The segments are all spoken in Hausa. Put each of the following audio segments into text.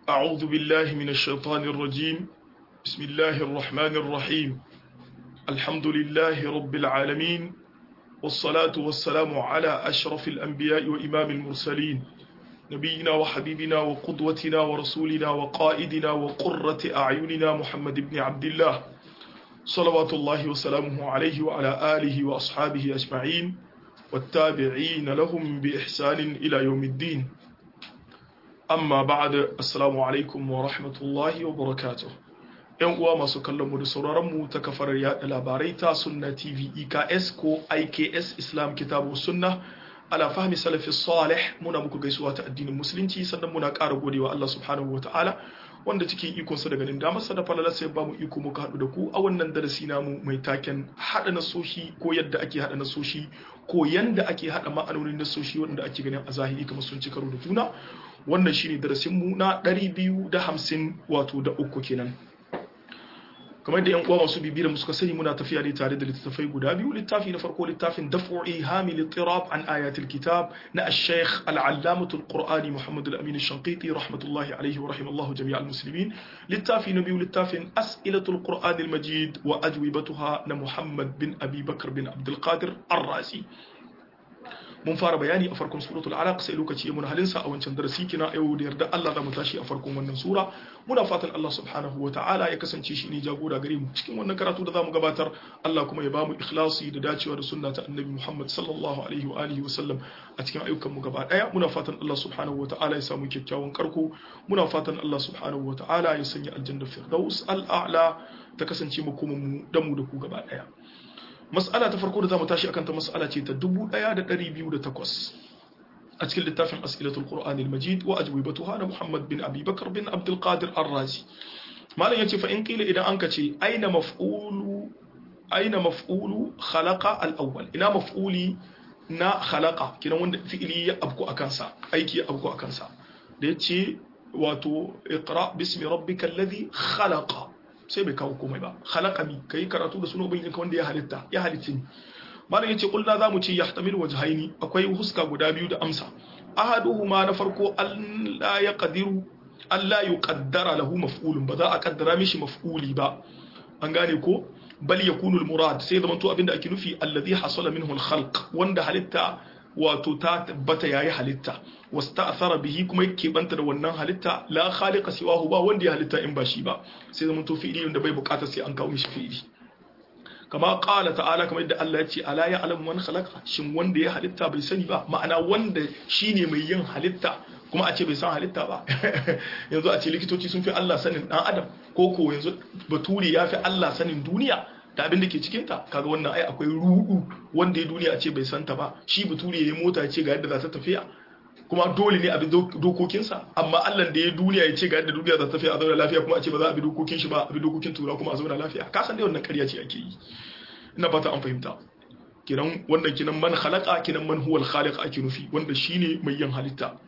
أعوذ بالله من الشيطان الرجيم بسم الله الرحمن الرحيم الحمد لله رب العالمين والصلاة والسلام على أشرف الأنبياء وإمام المرسلين نبينا وحبيبنا وقدوتنا ورسولنا وقائدنا وقرة أعيننا محمد بن عبد الله صلوات الله وسلامه عليه وعلى آله وأصحابه أجمعين والتابعين لهم بإحسان إلى يوم الدين amma ba'da assalamu alaikum wa rahmatullahi wa barakatuh yan uwa masu kallon mu da sauraron mu ta kafar yada labarai ta sunna tv eks ko iks islam kitabu sunna ala fahmi salafi salih muna muku gaisuwa ta addinin musulunci sannan muna ƙara godewa Allah subhanahu wa ta'ala wanda cikin ikon sa da ganin damar sa da falala sai ba mu iko muka haɗu da ku a wannan darasi namu mai taken haɗa nasoshi ko yadda ake haɗa nasoshi ko yanda ake haɗa ma'anonin nasoshi wanda ake ganin a zahiri kamar sun ci karo da juna wannan shine darasin mu na 250 wato da uku kenan kamar da yan uwa masu bibiyar mu suka sani muna tafiya ne tare da littattafai guda biyu littafi na farko littafin daf'i hamil tirab an ayatul kitab na ash-shaykh al-allamah al-qur'ani muhammad al-amin ash-shanqiti rahmatullahi alayhi wa rahimallahu jami' al-muslimin littafi na biyu littafin as'ilatul qur'an al-majid wa ajwibatuha na muhammad bin abi bakr bin abdul qadir ar-razi mun fara bayani a farkon suratul alaq sai lokaci ya mun halinsa a wancan darasi kina yau da yarda Allah za mu tashi a farkon wannan sura muna fatan Allah subhanahu wa ta'ala ya kasance shi ne jagora gare mu cikin wannan karatu da zamu gabatar Allah kuma ya bamu ikhlasi da dacewa da sunna ta annabi Muhammad sallallahu alaihi wa alihi wa sallam a cikin ayyukan mu gaba daya muna fatan Allah subhanahu wa ta'ala ya samu kyakkyawan karko muna fatan Allah subhanahu wa ta'ala ya sanya aljanna firdaus al-a'la ta kasance mu kuma mu da mu da ku gaba daya mas'ala ta farko da zamu tashi akan ta mas'ala ce ta 1208 a cikin littafin as'ilatul qur'an al-majid wa ajwibatuha na muhammad bin abi bakr bin abdul qadir ar-razi malam yace fa in qila idan anka ce aina maf'ulu aina maf'ulu khalaqa al-awwal ina maf'uli na khalaqa kinan wanda fi'ili ya abku akan sa aiki ya abku akan sa da yace wato iqra bismi rabbikal ladhi khalaqa sai bai kawo komai ba khalaqani kai karatu da sunan ubangiji wanda ya halitta ya halicce ni malam yace kullu zamu ce yahtamil wajhaini akwai huska guda biyu da amsa ahaduhuma na farko Allah ya qadiru Allah yuqaddara lahu maf'ulun ba za a kaddara mishi maf'uli ba an gane ko bal yakunu al-murad sai zaman to abinda ake nufi alladhi hasala minhu al-khalq wanda halitta wato ta tabbata yayi halitta wasta'thara bihi kuma yake banta da wannan halitta la khaliqa siwahu ba wanda ya halitta in ba shi ba sai zaman to fi'ili da bai bukata sai an kawo mishi fi'ili kama qala ta'ala kamar yadda Allah ya ce ala ya'lamu man khalaqa shin wanda ya halitta bai sani ba ma'ana wanda shine mai yin halitta kuma a ce bai san halitta ba yanzu a ce likitoci sun fi Allah sanin dan adam ko ko yanzu bature ya fi Allah sanin duniya da abin da ke cikin ta kaga wannan ai akwai rudu wanda ya duniya a ce bai santa ba shi bature ya yi mota ya ce ga yadda za ta tafiya kuma dole ne a bi dokokinsa amma Allah da ya duniya ya ce ga yadda duniya za ta tafiya a zauna lafiya kuma a ce ba za a bi dokokin shi ba a bi dokokin tura kuma a zauna lafiya ka san dai wannan ƙarya ce ake yi ina fata an fahimta kinan wannan kinan man khalaqa kinan man huwal khaliq ake nufi wanda shine mai yin halitta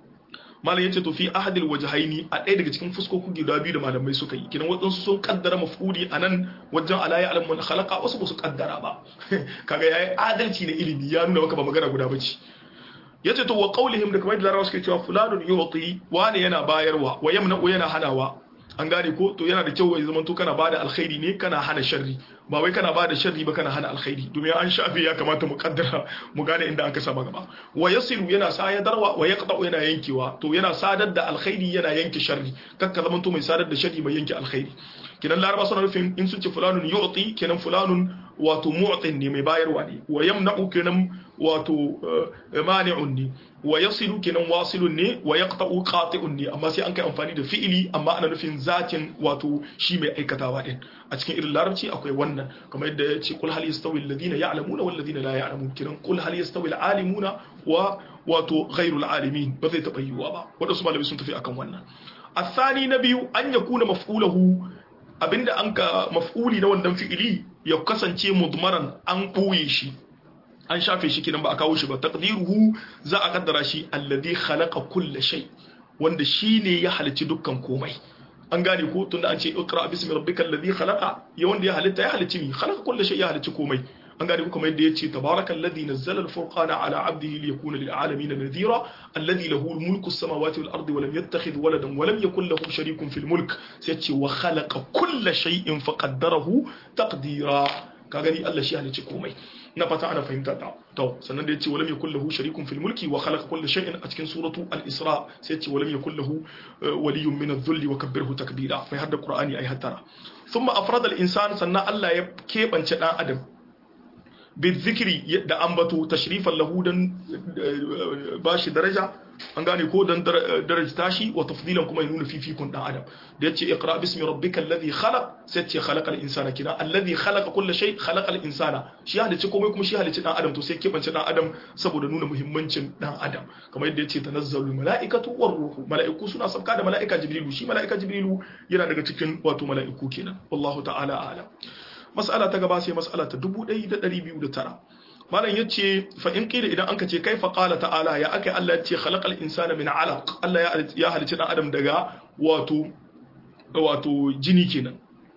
malam yace to fi ahadil wajhaini a ɗaya daga cikin fuskoki guda biyu da malamai suka yi kinan wadansu sun kaddara maf'uli anan wajen ala ya alam man khalaqa wasu ba su kaddara ba kaga yayi adalci na ilimi ya nuna maka ba magana guda bace yace to wa qaulihim da kamar da larabawa suke cewa fulanun yuti wani yana bayarwa wa yamna'u yana hanawa an gane ko to yana da kyau ya zama to kana bada alkhairi ne kana hana sharri ba wai kana bada sharri ba kana hana alkhairi domin an shafe ya kamata mu kaddara mu gane inda aka saba gaba wa yasiru yana sayadarwa wa yaqta'u yana yankewa to yana sadar da alkhairi yana yanke sharri kakka zama to mai sadar da sharri mai yanke alkhairi kenan laraba suna nufin in sun ce fulanun yu'ti kenan fulanun wato mu'tin ne mai bayarwa ne wa yamna'u kenan wato mani'un ne wa yasilu kenan wasilun ne wa yaqta'u qati'un ne amma sai an kai amfani da fi'ili amma ana nufin zatin wato shi mai aikatawa din a cikin irin larabci akwai wannan kamar yadda ya ce kul hal yastawi alladhina ya'lamuna wal ladina la ya'lamun kenan kul hal yastawi al-alimuna wa wato ghairul alimin ba zai taba yiwuwa ba wadansu malamai sun tafi akan wannan الثاني نبي أن يكون مفعوله abinda an ka maf'uli na wannan fi'ili ya kasance mudmaran an ɓoye shi an shafe shi kinan ba a kawo shi ba taqdiruhu za a kaddara shi alladhi khalaqa kulla shay wanda shine ya halicci dukkan komai an gane ko tunda an ce iqra bismi rabbikal ladhi khalaqa ya wanda ya halitta ya halicci ni khalaqa kulla shay ya halicci komai an gane kuma yadda yace tabarakallazi nazzala al-furqana ala 'abdihi liyakuna lil 'alamin nadhira alladhi lahu mulku as-samawati wal ardi wa lam yattakhidh waladan wa lam yakul lahu sharikun fil mulk sai yace wa khalaqa kulla shay'in faqaddarahu taqdira ka gani Allah shi halicci komai na fata ana fahimta ta to sannan da yace walam yakul lahu sharikun fil mulki wa khalaqa kulla shay'in a cikin suratu al-isra sai yace walam yakul lahu waliyyun min adh-dhulli wa kabbirhu takbira fa hadda qur'ani ay hattara thumma afrada al-insan sannan Allah ya kebance dan adam bizikri da ambato tashrifan lahu dan bashi daraja an gane ko dan daraja tashi wa tafdilan kuma ya nuna fifikun dan adam da yace iqra bismi rabbikal ladhi khalaq sai ce khalaqal insana kina alladhi khalaqa kulli shay khalaqal insana shi halicci komai kuma shi halicci dan adam to sai kebance dan adam saboda nuna muhimmancin dan adam kamar yadda yace tanazzalul malaikatu war ruhu malaiku suna sabka da malaika jibrilu shi malaika jibrilu yana daga cikin wato malaiku kenan wallahu ta'ala a'lam mas'ala ta gaba sai mas'ala ta 1209 malam yace fa in qila idan anka ce kaifa qala ta'ala ya akai Allah yace khalaqal insana min 'alaq Allah ya ya halicci dan adam daga wato wato jini kenan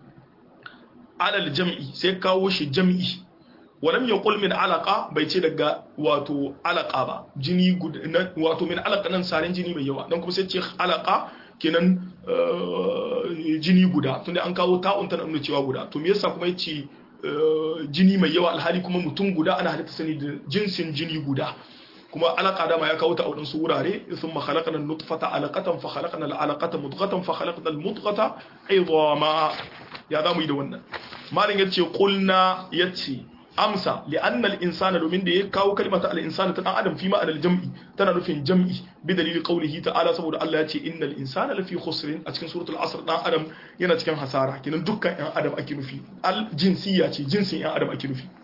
alal jam'i sai kawo shi jam'i walam yaqul min alaqa bai ce daga wato alaqa ba jini wato min alaqa nan sarin jini mai yawa dan kuma sai ce alaqa kenan jini guda tunda an kawo ta'un tana nuna cewa guda to me yasa kuma yace jini mai yawa alhali kuma mutum guda ana halitta sani da jinsin jini guda kuma alaka dama ya kawo ta a wadansu wurare thumma khalaqna an-nutfata alaqatan fa khalaqna al-alaqata mudghatan fa khalaqna al-mudghata idama ya zamu yi da wannan malin yace qulna yace amsa li'anna al-insana domin da ya kawo kalmata al-insana ta dan adam fi ma'anar jam'i tana nufin jam'i bi dalili qawlihi ta'ala saboda Allah ya ce innal insana lafi khusrin a cikin suratul asr dan adam yana cikin hasara kinan dukkan yan adam ake nufi al-jinsiyya ce jinsin yan adam ake nufi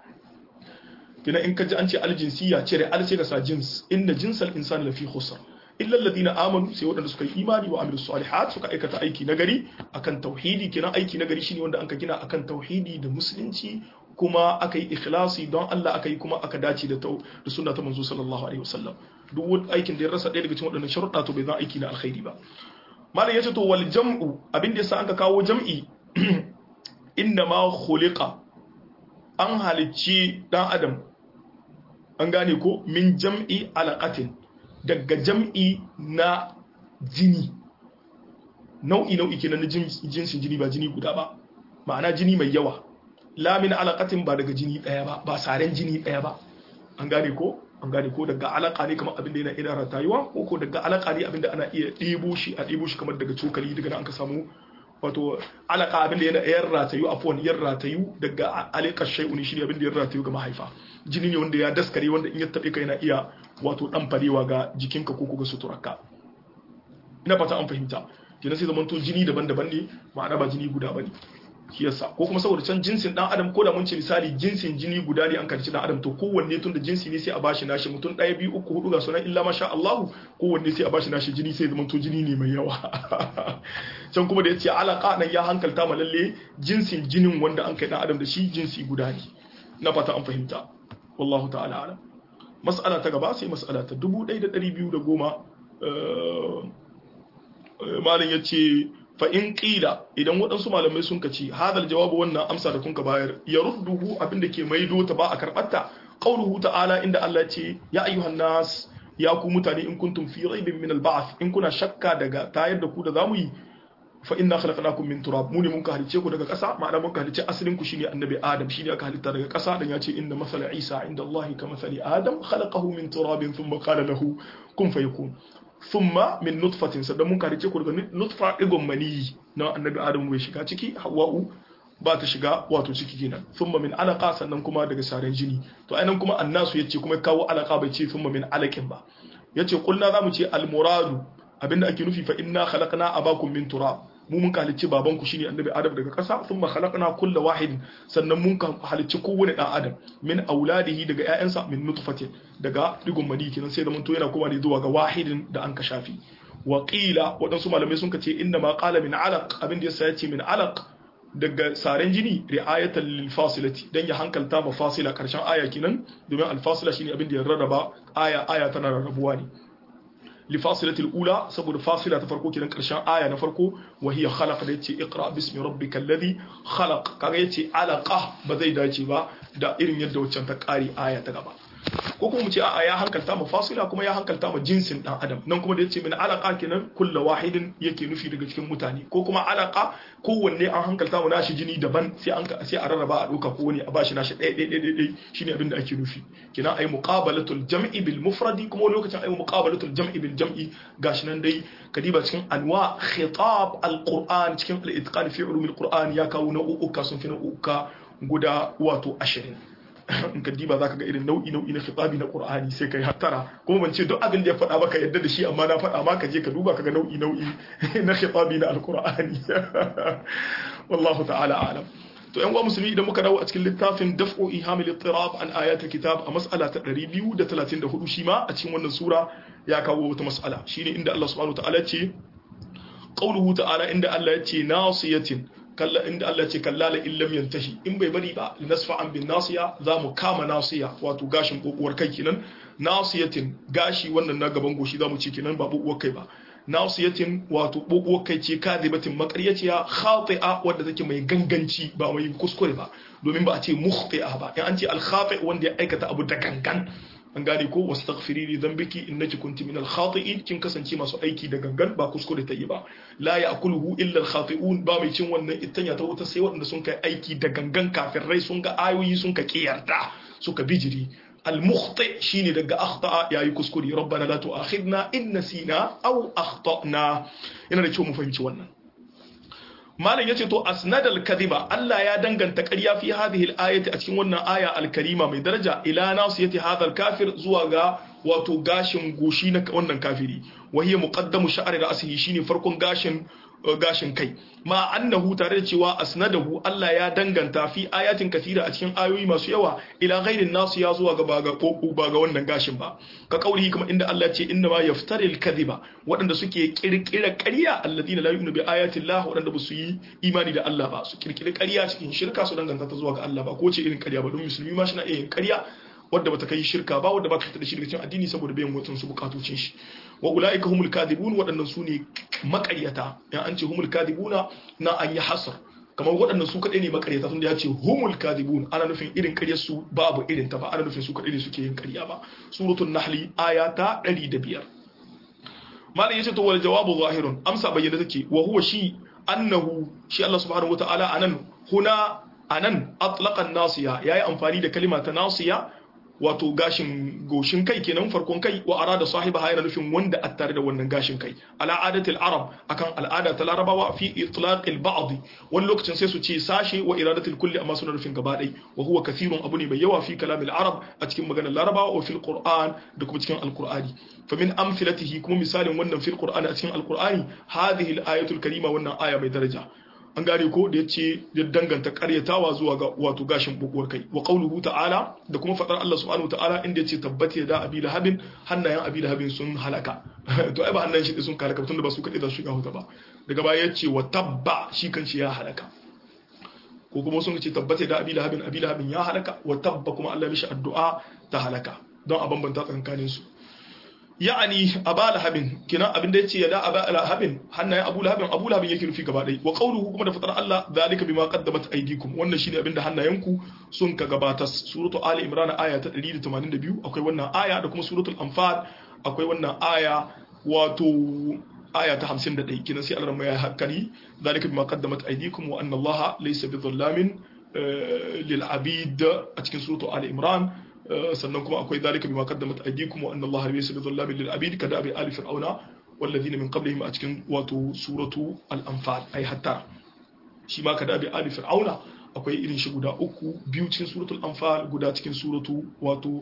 kinan in ka ji an ce al-jinsiyya ce da al sai ka sa jins inna jinsal insani lafi khusr illa alladhina amanu sai waɗanda suka yi imani wa amilus salihat suka aikata aiki nagari akan tauhidi kinan aiki nagari shine wanda anka gina akan tauhidi da musulunci kuma aka yi ikhlasi don Allah aka yi kuma aka dace da da sunna ta manzo sallallahu alaihi wasallam duk wani aikin da ya rasa ɗaya daga cikin waɗannan sharuɗa to bai zan aiki na alkhairi ba malam yace to wal jam'u abin da yasa aka kawo jam'i inna ma khuliqa an halicci dan adam an gane ko min jam'i alaqatin daga jam'i na jini nau'i nau'i kenan na jinsin jini ba jini guda ba ma'ana jini mai yawa lamin alaƙatin ba daga jini ɗaya ba ba saren jini ɗaya ba an gane ko an gane ko daga alaƙa ne kamar abin da yana ina ratayuwa ko ko daga alaƙa ne abin da ana iya ɗebo shi a ɗebo shi kamar daga cokali daga nan an ka samu wato alaƙa abin da yana yan ratayu afwan yan ratayu daga alaƙar shay'u ne shine abin da yan ratayu ga mahaifa jini ne wanda ya daskare wanda in ya taɓe ka yana iya wato ɗan farewa ga jikinka ko ko ga suturarka ina fata an fahimta kenan sai zamanto jini daban-daban ne ma'ana ba jini guda bane shi yasa ko kuma saboda can jinsin dan adam ko da mun ce misali jinsin jini guda ne an karci dan adam to kowanne tun da jinsi ne sai a bashi nashi mutum ɗaya biyu uku hudu ga sunan illa masha Allah kowanne sai a bashi nashi jini sai zama to jini ne mai yawa can kuma da yace alaka nan ya hankalta ma lalle jinsin jinin wanda an kai dan adam da shi jinsi guda ne na fata an fahimta wallahu ta'ala alam mas'ala ta gaba sai mas'ala ta 1210 malin yace fa in qila idan waɗansu malamai sun kaci hadal jawabu wannan amsa da kunka bayar ya rudduhu abinda ke maido ta ba a karbatta qauluhu ta'ala inda Allah ce ya ayyuhan nas ya ku mutane in kuntum fi raibin min al-ba'th in kuna shakka daga tayar da ku da zamu yi fa inna khalaqnakum min turab mu ne mun ka halice ku daga ƙasa ma'ana mun ka halice asalin ku shine annabi adam shine aka halitta daga ƙasa dan ya ce inna masala isa inda Allah ka masali adam khalaqahu min turabin thumma qala lahu kun fayakun thumma min nutfatin sannan mun karice ku daga nutfa digon maniyi na annabi adam bai shiga ciki hawa'u ba ta shiga wato ciki kenan thumma min alaqa sannan kuma daga saren jini to ainihin kuma annasu yace kuma kawo alaqa bai ce thumma min alaqin ba yace kulna zamu ce al muradu abinda ake nufi fa inna khalaqna abakum min turab mu mun halicci babanku shine annabi adam daga ƙasa thumma khalaqna kulla wahid sannan mun halicci kowane dan adam min auladihi daga ƴaƴansa min nutfatin daga digon mani kenan sai da mun to yana koma ne zuwa ga wahidin da an ka shafi wa qila wadansu malamai sun ce inna ma qala min alaq abin da yasa yace min alaq daga saren jini ri'ayatan lil fasilati dan ya hankalta ma fasila karshen aya kenan domin al fasila shine abin da ya rarraba aya aya tana rarrabuwa ne li fasilatil ula saboda fasila ta farko kenan karshen aya na farko wa hiya khalaqa da yace iqra bismi rabbikal ladhi khalaq kaga yace alaqa ba zai dace ba da irin yadda waccan ta kare aya ta gaba ko kuma mu ce a'a ya hankalta mu fasila kuma ya hankalta mu jinsin dan adam nan kuma da yace min alaqa kenan kullu wahidin yake nufi daga cikin mutane ko kuma alaqa kowanne an hankalta mu nashi jini daban sai an sai a rarraba a doka ko wani a bashi nashi ɗaya ɗaya ɗaya ɗaya shine abin da ake nufi kenan ayi muqabalatul jam'i bil mufradi kuma lokacin ayi muqabalatul jam'i bil jam'i gashi nan dai kadiba cikin anwa khitab alquran cikin al-itqan fi ulumil qur'an ya kawo nau'uka sun fi nau'uka guda wato 20 in ka diba zaka ga irin nau'i nau'i na khitabi na Qur'ani sai kai hattara kuma ban ce duk abin da ya faɗa maka yadda da shi amma na faɗa maka je ka duba ka ga nau'i nau'i na khitabi na Al-Qur'ani wallahu ta'ala a'lam to yan uwa musulmi idan muka dawo a cikin littafin daf'u ihamil ittirab an ayatul kitab a mas'ala ta 234 shi ma a cikin wannan sura ya kawo wata mas'ala shine inda Allah subhanahu wa ta'ala ce qauluhu ta'ala inda Allah ya ce nasiyatin kalla inda Allah ce kalla la illam yantahi in bai bari ba nasfa'an bin nasiya za mu kama nasiya wato gashin kokuwar kai kenan nasiyatin gashi wannan na gaban goshi za mu ce kenan ba kokuwar kai ba nasiyatin wato kokuwar kai ce kadibatin makaryaciya khati'a wadda take mai ganganci ba mai kuskure ba domin ba a ce mukhti'a ba in an ce al khati wanda ya aikata abu da gangan an gane ko wastaghfiri li dhanbiki innaki kunti minal khati'in kin kasance masu aiki da gangan ba kuskure ta yi ba la ya'kuluhu illa al khati'un ba mai cin wannan itanya ta wuta sai waɗanda sun kai aiki da gangan kafin rai sun ga ayoyi sun ka kiyarda suka bijiri al mukhti shine daga akhta'a yayi kuskure rabbana la tu'akhidna in nasina aw akhtana yana da kyau mu fahimci wannan malam yace to asnadal kadhiba Allah ya danganta ƙarya fi hadhihi al-ayati a cikin wannan aya al-karima mai daraja ila nasiyati hadha al-kafir zuwa ga wato gashin goshi na wannan kafiri wa hiya muqaddamu sha'ri ra'sihi shine farkon gashin gashin kai ma annahu tare da cewa asnadahu Allah ya danganta fi ayatin kathira a cikin ayoyi masu yawa ila ghairin nasu ya zuwa ga baga koku ba ga wannan gashin ba ka kauli kuma inda Allah ce inna ma yaftaril kadhiba waɗanda suke kirkira ƙarya alladina la yu'minu bi ayati Allah waɗanda ba su yi imani da Allah ba su kirkira ƙarya cikin shirka su danganta ta zuwa ga Allah ba ko ce irin ƙarya ba don musulmi ma shi na iya yin ƙarya wadda bata kai shirka ba wadda ba ta da shi daga cikin addini saboda bayan watan su bukatocin shi wa ulaika humul kadibun waɗannan su ne makaryata yan an ce humul kadibuna na an yi hasar kamar waɗannan su kaɗai ne makaryata tun da ya ce humul kadibun ana nufin irin ƙaryar su babu irin ta ba ana nufin su kaɗai ne suke yin ƙarya ba suratul nahli aya ta 105 malam yace to wal jawabu zahirun amsa bayyana take wa huwa shi annahu shi Allah subhanahu wataala anan huna anan atlaqan nasiya yayi amfani da kalima ta nasiya wato gashin goshin kai kenan farkon kai wa arada sahiba yana nufin wanda a tare da wannan gashin kai ala adatil arab akan al'ada ta larabawa fi itlaqil ba'd wani lokacin sai su ce sashe wa iradatil kulli amma suna nufin gaba dai wa huwa kathirun abu ne mai yawa fi kalamil arab a cikin maganar larabawa wa fil qur'an da kuma cikin alqur'ani fa min amthilatihi kuma misalin wannan fil qur'an a cikin alqur'ani hadhihi al-ayatul karima wannan aya mai daraja an gane ko da yace ya danganta karyatawa zuwa ga wato gashin bukuwar kai wa qauluhu ta'ala da kuma fadar Allah subhanahu ta'ala inda yace tabbata da abi lahabin hannayen abi lahabin sun halaka to ai ba hannayen shi sun halaka tunda ba su kadai da shiga huta ba daga baya yace wa tabba shi kanshi ya halaka ko kuma sun ce tabbata da abi lahabin abi lahabin ya halaka wa tabba kuma Allah ya mishi addu'a ta halaka don a bambanta tsakanin su ya'ani aba lahabin kina abin da yace ya da aba lahabin hannayen abu lahabin abu lahabin yake nufi gaba dai wa qawluhu kuma da fatar Allah zalika bima qaddamat aydikum wannan shine abin da hannayenku sun ka gabatar suratu ali imran aya ta 182 akwai wannan aya da kuma suratul anfal akwai wannan aya wato aya ta 51 kinan sai Allah ya hakkari zalika bima qaddamat aydikum wa anna Allah laysa bidhallamin lil abid a cikin suratu ali imran sannan kuma akwai zalika bima qaddamat aydikum wa anna allaha laysa bidhallamin lil abid kada bi ali fir'auna walladhina min qablihim a cikin wato suratu al-anfal ai hatta shi ma kada bi ali fir'auna akwai irin shi guda uku biyu cikin suratul anfal guda cikin suratu wato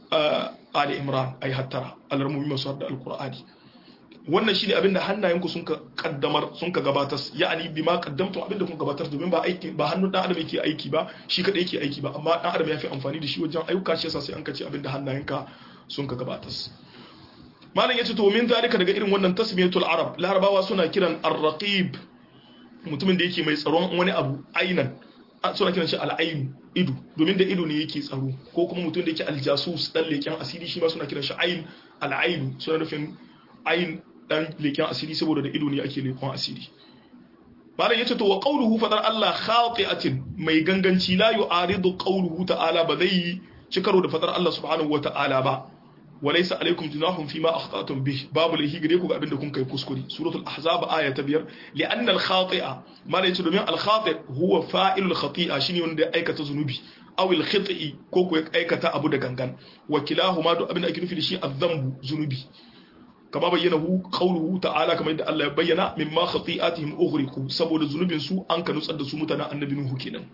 ali imran ai hatta alarmumi masu da alqur'ani wannan shine abinda hannayenku sun ka kaddamar sun ka gabatar ya'ani bima qaddamtu abinda kun gabatar domin ba aiki ba hannun dan adam yake aiki ba shi kadai yake aiki ba amma dan adam ya fi amfani da shi wajen ayyuka shi yasa sai an kace abinda hannayenka sun ka gabatar malam yace to min zalika daga irin wannan tasmiyatul arab larabawa suna kiran ar-raqib mutumin da yake mai tsaron wani abu ainan suna kiran shi al'ainu ido domin da ido ne yake tsaro ko kuma mutum da yake aljasus dan leken asiri shi ma suna kiran shi ain al'ainu suna nufin ayin dan leken asiri saboda da ido ne ake lekon asiri malam yace to wa qawluhu fadar Allah khati'atin mai ganganci la yu'aridu qawluhu ta'ala ba zai ci karo da fadar Allah subhanahu wa ta'ala ba walaysa alaykum junahun fima akhtatum bih babu lahi gare ku ga abinda kun kai kuskure suratul ahzab aya ta biyar li'anna al-khati'a malam yace domin al-khati' huwa fa'ilul khati'a shine wanda ya aikata zunubi aw al-khita'i ko ko ya aikata abu da gangan wa kilahuma duk abinda ake nufi da shi az-zambu zunubi kama bayyana hu qawluhu ta'ala kamar yadda Allah ya bayyana mimma khati'atihim ughriqu saboda zunubin su an ka nutsar da su mutanen annabi nuhu kenan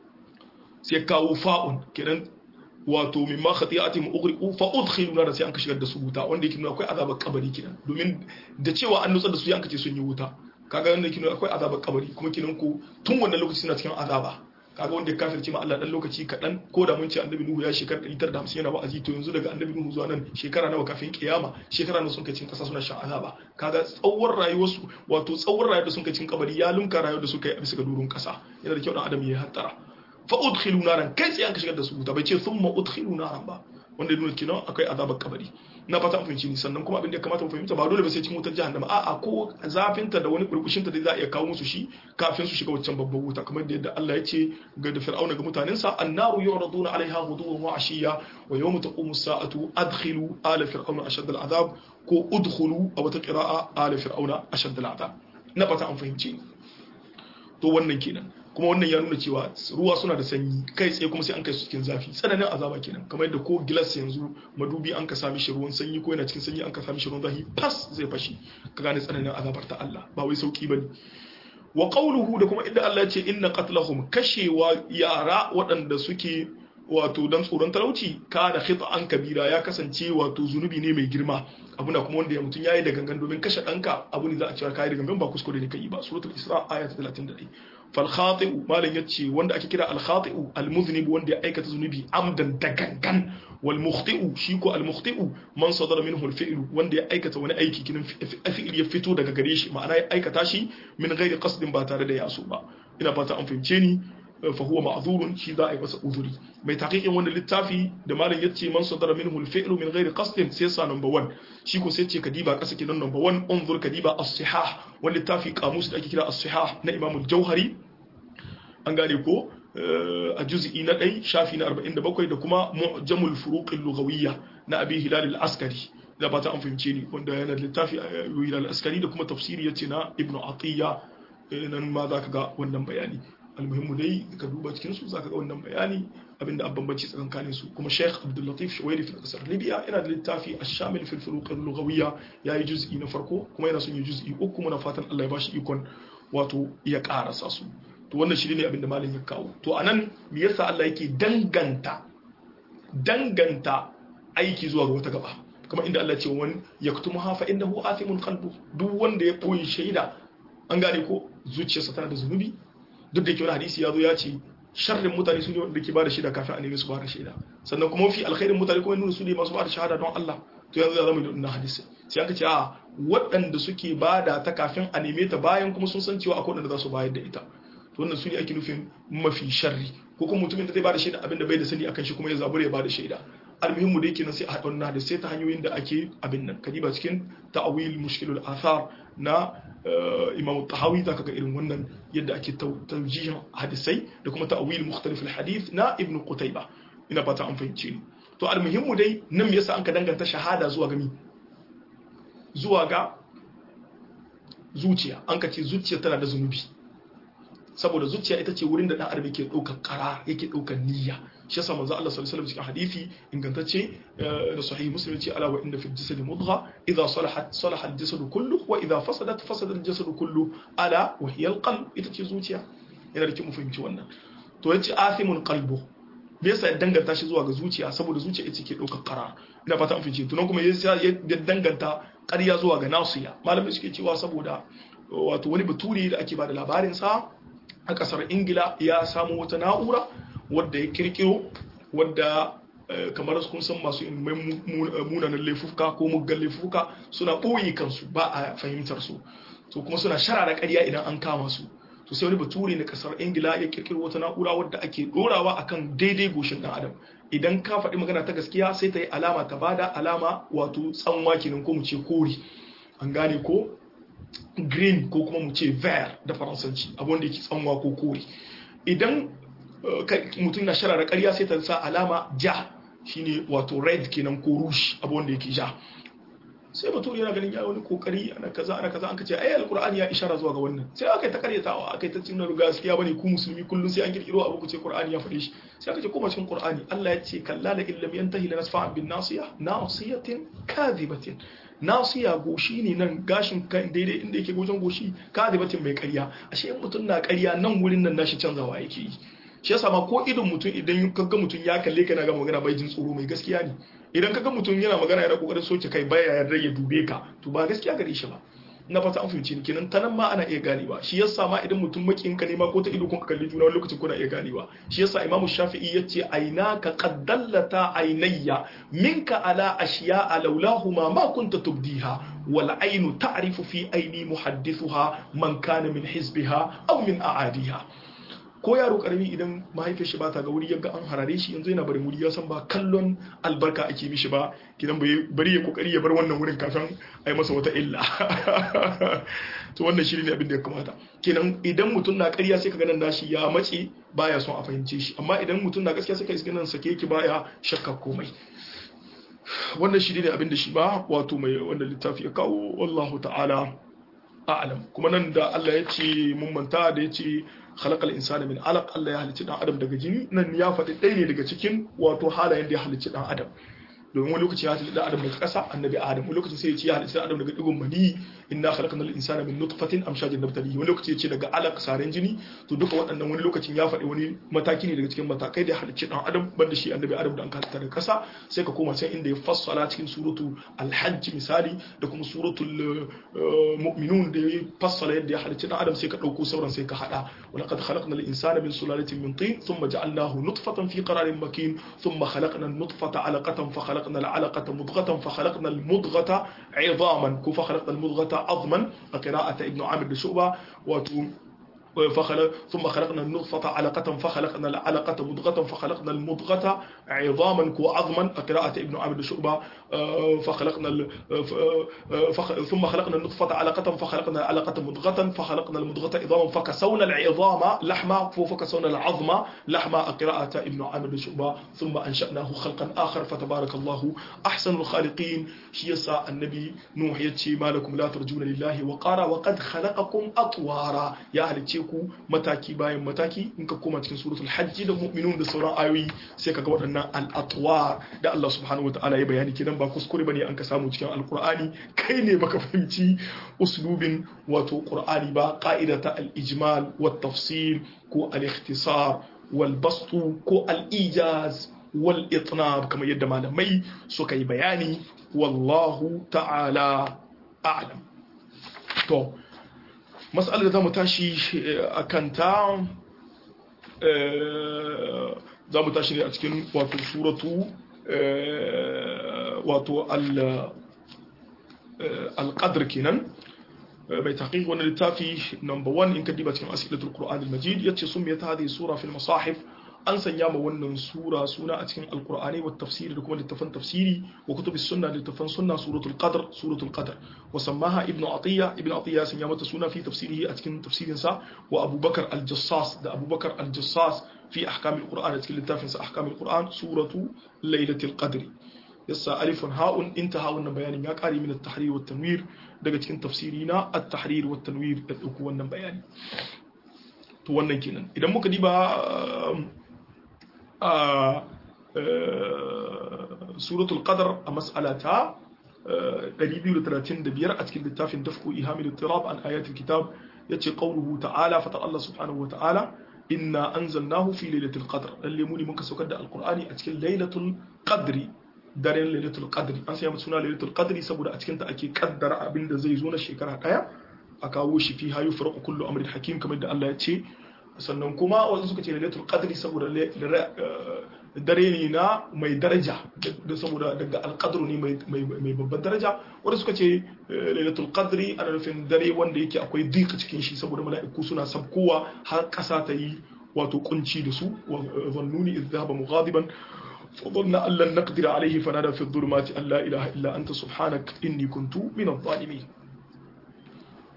sai kawo fa'un kenan wato mimma khati'atihim ughriqu fa udkhilu nar sai an ka shigar da su wuta wanda yake nuna akwai azabar kabari kenan domin da cewa an nutsar da su an ka ce sun yi wuta kaga wanda yake nuna akwai azabar kabari kuma kenan ko tun wannan lokaci suna cikin azaba kaga wanda ya kafirce ma Allah dan lokaci kaɗan ko da mun ce annabi Nuhu ya shekara 150 yana wa'azi to yanzu daga annabi Nuhu zuwa nan shekara nawa kafin kiyama shekara nawa sun kai cikin ƙasa suna shan azaba kaga tsawon rayuwarsu wato tsawon rayuwar da sun kai cikin kabari ya lunka rayuwar da suka yi a bisa ga durun ƙasa yana da kyau dan adam ya hattara fa udkhilu naran kai sai an ka shigar da su wuta bai ce thumma udkhilu naran ba wanda nuna kenan akwai azabar kabari na fata an fahimci ni sannan kuma abin da ya kamata mu fahimta ba dole ba sai cikin wutar jahannama a'a ko zafinta da wani burbushinta da za a iya kawo musu shi kafin su shiga waccan babban wuta kamar da yadda Allah ya ce ga da fir'auna ga mutanensa annaru yuraduna alaiha ghuduwan wa ashiya wa yawma taqumu as-sa'atu adkhilu ala fir'auna ashad al-azab ko udkhulu a wata qira'a ala fir'auna ashad al-azab na fata an fahimci ni to wannan kenan kuma wannan ya nuna cewa ruwa suna da sanyi kai tsaye kuma sai an kai su cikin zafi tsananin azaba kenan kamar yadda ko gilas yanzu madubi an ka sami shi ruwan sanyi ko yana cikin sanyi an ka sami shi ruwan zafi fas zai fashi ka gane tsananin azabar ta Allah ba wai sauki bane wa qawluhu da kuma inda Allah ya ce inna qatlahum kashewa yara waɗanda suke wato dan tsoron talauci kana khita'an kabira ya kasance wato zunubi ne mai girma abuna kuma wanda ya mutun yayi da gangan domin kashe danka abu ne za a cewa kai da gangan ba kuskure ne kai ba suratul isra aya ta 31 fal khati'u malan yace wanda ake kira al khati'u al muznib wanda ya aikata zunubi amdan da gangan wal mukhti'u shi ko al mukhti'u man sadara minhu al fi'lu wanda ya aikata wani aiki kinin fi'il ya fito daga gare shi ma'ana ya aikata shi min ghairi qasdin ba tare da yaso ba ina fata an fahimce ni fa huwa ma'zurun shi za a yi masa uzuri mai taqiqin wannan littafi da malam yace man sadara minhu al-fi'lu min ghairi qasdin sai sa number 1 shi ko sai ce kadiba kasa kidan number 1 unzur kadiba as-sihah wani littafi kamus da ake kira as-sihah na Imam al-Jauhari an gane ko a juz'i na 1 shafi na 47 da kuma mu'jamul furuq al-lughawiyya na Abi Hilal al-Askari da ba ta an fahimce ni wanda yana da littafi Hilal al-Askari da kuma tafsiri yace na Ibn Atiyya nan ma za ka ga wannan bayani almuhimmu dai ka duba cikin su zaka ga wannan bayani abinda an bambanci tsakankanin su kuma Sheikh Abdul Latif Shuwairi fi kasar Libya yana da littafi Ash-Shamil fi al-Furuq al-Lughawiyya yayi juz'i na farko kuma yana son yi juz'i uku muna fatan Allah ya bashi ikon wato ya karasa su to wannan shi ne abinda malam ya kawo to anan me yasa Allah yake danganta danganta aiki zuwa ga wata gaba kuma inda Allah ya ce wani yaktumuha fa innahu athimun qalbu duk wanda ya koyi shaida an gane ko zuciyarsa tana da zunubi duk da yake wani hadisi ya zo ya ce sharrin mutane su ne wanda ke bada shaida kafin a nemi su bada shaida sannan kuma fi alkhairin mutane kuma nuna su ne masu bada shahada don Allah to yanzu ya zama da wannan hadisi sai aka ce a waɗanda suke bada ta kafin a neme ta bayan kuma sun san cewa akwai waɗanda za su bayar da ita to wannan su ne ake nufin mafi sharri ko kuma mutumin da zai bada shaida abin da bai da sani akan shi kuma ya zabura ya bada shaida almuhimmu da yake nan sai a haɗa wannan hadisi sai ta hanyoyin da ake abin nan kadiba cikin ta'awil mushkilul athar na imam tahawi za ka ga irin wannan yadda ake taujihin hadisai da kuma ta'awil mukhtalif al-hadith na ibn qutayba ina fata an fahimce ni to almuhimmu dai nan me yasa an ka danganta shahada zuwa ga mi zuwa ga zuciya an ka ce zuciya tana da zunubi saboda zuciya ita ce wurin da dan adam yake daukar kara yake daukar niyya shi yasa manzo Allah sallallahu alaihi wasallam cikin hadisi ingantacce da sahih muslim ce ala wa inna fi jasad mudgha idha salahat salaha al-jasad kullu wa idha fasadat fasada al-jasad kullu ala wa hiya al-qalb ita ce zuciya yana da kyau mu fahimci wannan to yace athimun qalbu me yasa ya danganta shi zuwa ga zuciya saboda zuciya ita ke daukar kara ina fata an fahimci to nan kuma yasa ya danganta ƙarya zuwa ga nasiya malamai suke cewa saboda wato wani bature da ake bada labarin sa a kasar ingila ya samu wata na'ura wadda ya kirkiro wadda kamar kun san masu munanan laifuka ko muggan laifuka suna ɓoye kansu ba a fahimtar su to kuma suna sharara ƙarya idan an kama su to sai wani bature na kasar ingila ya kirkiro wata na'ura wadda ake dorawa akan daidai goshin dan adam idan ka faɗi magana ta gaskiya sai ta yi alama ta bada alama wato tsanwa kenan ko mu ce kori an gane ko green ko kuma mu ce vert da faransanci abin da yake tsanwa ko kore idan mutum na sharara ƙarya sai ta sa alama ja shine wato red kenan ko rouge abin da yake ja sai mutum yana ganin ya wani kokari ana kaza ana kaza an kace ai alqur'ani ya ishara zuwa ga wannan sai aka yi ta karyatawa aka yi ta cinna gaskiya bane ku musulmi kullun sai an kirkiro abu ku ce qur'ani ya faɗe shi sai aka ce kuma cikin qur'ani Allah ya ce kalla la illam yantahi lanasfa'an bin nasiya nasiyatin kadhibatin nasiya goshi ne nan gashin kan daidai inda yake gojen goshi kadhibatin mai karya ashe in mutum na karya nan wurin nan nashi canzawa yake yi shi yasa ma ko idon mutum idan kaga mutum ya kalle ka na ga magana bai jin tsoro mai gaskiya ne idan kaga mutum yana magana yana kokarin soke kai baya yarda ya dube ka to ba gaskiya gare shi ba na fata an fahimci ni kenan ta nan ma ana iya ganewa shi yasa ma idan mutum makin ka ne ma ko ta ido kun ka kalli juna wani lokacin kuna iya ganewa shi yasa imamu shafi'i yace ainaka qad dallata ainayya minka ala ashiya'a laulahuma ma kunta tubdiha wal ainu ta'rifu fi aini muhaddithuha man kana min hizbiha aw min a'adiha ko yaro karami idan mahaifiyar shi ba ta ga wuri yaga an harare shi yanzu yana barin wuri ya san ba kallon albarka ake mishi ba kidan bari ya kokari ya bar wannan wurin kafin a yi masa wata illa to wannan shi ne abin da ya kamata kenan idan mutum na ƙarya sai ka ganin nashi ya mace baya son a fahimce shi amma idan mutum na gaskiya sai ka iska nan sake ki baya shakka komai wannan shi ne abin da shi ba wato mai wanda littafi ya kawo wallahu ta'ala a'lam kuma nan da Allah ya ce mun manta da ya ce khalaqal insana min alaq Allah ya halicci dan adam daga jini nan ya faɗi ɗaya ne daga cikin wato halayen da ya halicci dan adam domin wani lokaci ya halicci dan adam daga ƙasa annabi adam wani lokaci sai ya ce ya halicci dan adam daga digon mani inna khalaqnal insana min nutfatin amshajin nabtalihi wani lokaci ya ce daga alaq saren jini to duka waɗannan wani lokacin ya faɗi wani mataki ne daga cikin matakai da ya halicci dan adam banda shi annabi adam da an halitta daga ƙasa sai ka koma can inda ya fassala cikin suratu alhajj misali da kuma suratul mu'minun da ya fassala yadda ya halicci dan adam sai ka ɗauko sauran sai ka haɗa ولقد خلقنا الإنسان من سلالة من طين ثم جعلناه نطفة في قرار مكين ثم خلقنا النطفة علقة فخلقنا العلقة مضغة فخلقنا المضغة عظاما فخلقنا المضغة عظما قراءة ابن عامر بشعبة وتو فخلق ثم خلقنا النطفة علقة فخلقنا العلقة مضغة فخلقنا المضغة عظاما وعظما قراءة ابن عامر شعبة فخلقنا فخ... ثم خلقنا النطفة علقة فخلقنا العلقة مضغة فخلقنا المضغة عظاما فكسونا العظام لحما فكسونا العظم لحما قراءة ابن عامر شعبة ثم أنشأناه خلقا آخر فتبارك الله أحسن الخالقين شيسا النبي نوح يتشي ما لكم لا ترجون لله وقارا وقد خلقكم أطوارا يا أهل ku mataki bayan mataki in ka koma cikin suratul hajji da mu'minun da sauran ayoyi sai ka ga waɗannan al'atwa da Allah subhanahu wataala ya bayani kenan ba kuskure bane an ka samu cikin alqur'ani kai ne baka fahimci uslubin wato qur'ani ba qa'idata al-ijmal wat tafsil ko al-ikhtisar wal bastu ko al-ijaz wal itnab kamar yadda malamai suka yi bayani wallahu ta'ala a'lam to matsalar da za mu tashi a kanta za mu tashi ne a cikin wato suratu wato al-qadr kenan mai taƙiƙ wani littafi number one in ka diba cikin asilatul qur'an al-majid yace sun mai ta hadhihi sura fil masahif an sanya ma wannan sura suna a cikin alkur'ani wa tafsiri da kuma littafan tafsiri wa kutubi sunna da littafan sunna suratul qadr suratul qadr wa sammaha ibnu atiya ibnu atiya ya sanya mata suna fi tafsirihi a cikin tafsirin sa wa abubakar al-jassas da abubakar al-jassas fi ahkam al-qur'an a cikin littafin sa ahkam al-qur'an suratu lailatul qadr yassa alifun ha'un intaha wannan bayanin ya kare min at-tahrir wa tanwir daga cikin tafsiri na at-tahrir wa tanwir da dauko wannan bayani to wannan kenan idan muka diba a suratul qadar a mas'alata 235 a cikin littafin dafku ihamil tirab an ayatul kitab yace qawluhu ta'ala fatar Allah subhanahu wa ta'ala inna anzalnahu fi lailatul qadr lalle mu ne muka saukar da alqur'ani a cikin lailatul qadri daren lailatul qadri an sanya suna lailatul qadri saboda a cikin ta ake kaddara abin da zai zo na shekara daya a kawo shi fi hayu farqu kullu amrin hakim kamar da Allah ya ce sannan kuma wasu suka ce lailatul qadri saboda dare ne na mai daraja da saboda daga alqadru ne mai babban daraja wanda suka ce lailatul qadri ana nufin dare wanda yake akwai dika cikin shi saboda mala'iku suna sabkowa har kasa ta yi wato kunci da su wa zannuni idh dhahaba mughadiban فظن أن لن نقدر عليه فنادى في الظلمات أن لا إله إلا أنت سبحانك إني كنت من الظالمين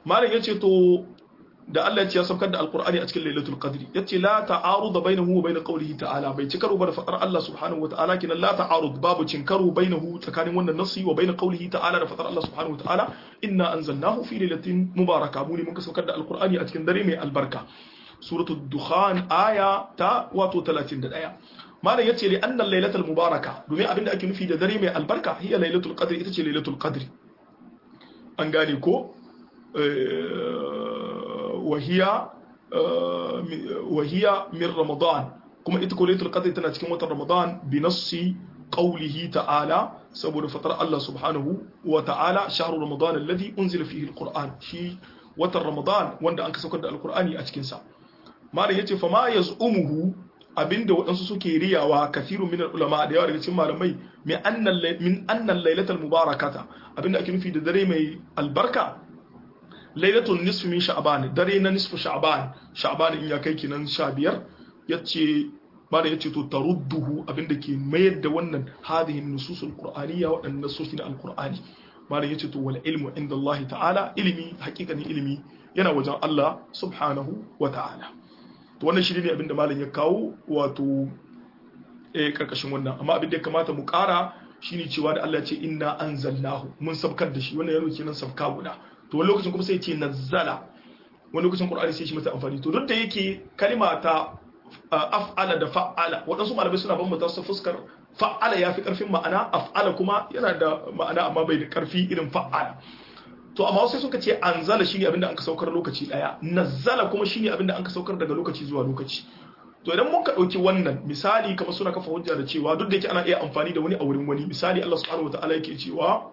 malam yace to da Allah ya ce ya saukar da alqur'ani a cikin lailatul qadri yace la ta'arud bainahu wa bain qawlihi ta'ala bai ci karo ba da fadar Allah subhanahu wa ta'ala kinan la ta'arud babu cin karo bainahu tsakanin wannan nasi wa bain qawlihi ta'ala da fadar Allah subhanahu wa ta'ala inna anzalnahu fi lailatin mubaraka mu ne muka saukar da alqur'ani a cikin dare mai albarka suratul dukhan aya ta wato 31 malam yace li annal lailatul mubaraka domin abinda ake nufi da dare mai albarka hiya lailatul qadri ita ce lailatul qadri an gane ko wahiya wahiya min ramadan kuma ita ko lailatul qadri tana cikin watan ramadan bi nassi qawlihi ta'ala saboda fatar Allah subhanahu wa ta'ala shahru ramadan alladhi unzila fihi alquran shi watan ramadan wanda an ka saukar da alqur'ani a cikin sa malam yace fa ma yaz'umuhu abinda waɗansu suke riyawa kathirun min ulama da yawa daga cikin malamai min annal min annal lailatul mubarakata abinda ake nufi da dare mai albarka lailatul nisfi min sha'ban dare na nisfu sha'ban sha'ban in ya kai kinan 15 yace malam yace to tarudduhu abinda ke mayar da wannan hadhihi nususul qur'aniyya waɗannan nasoshi na alqur'ani malam yace to wal ilmu inda Allah ta'ala ilimi hakikanin ilimi yana wajen Allah subhanahu wa ta'ala to wannan shi ne abinda malam ya kawo wato eh karkashin wannan amma abin da ya kamata mu kara shine cewa da Allah ya ce inna anzalnahu mun sabkar da shi wannan yana kenan sabka guda to wani lokacin kuma sai ya ce nazzala wani lokacin qur'ani sai shi masa amfani to duk da yake kalima ta af'ala da fa'ala waɗansu malamai suna bambanta su fuskar fa'ala ya fi ƙarfin ma'ana af'ala kuma yana da ma'ana amma bai da ƙarfi irin fa'ala to amma sai suka ce anzala shine abinda an ka saukar lokaci daya nazzala kuma shine abinda an ka saukar daga lokaci zuwa lokaci to idan mun ka dauki wannan misali kamar suna kafa hujja da cewa duk da yake ana iya amfani da wani a wurin wani misali Allah subhanahu wataala yake cewa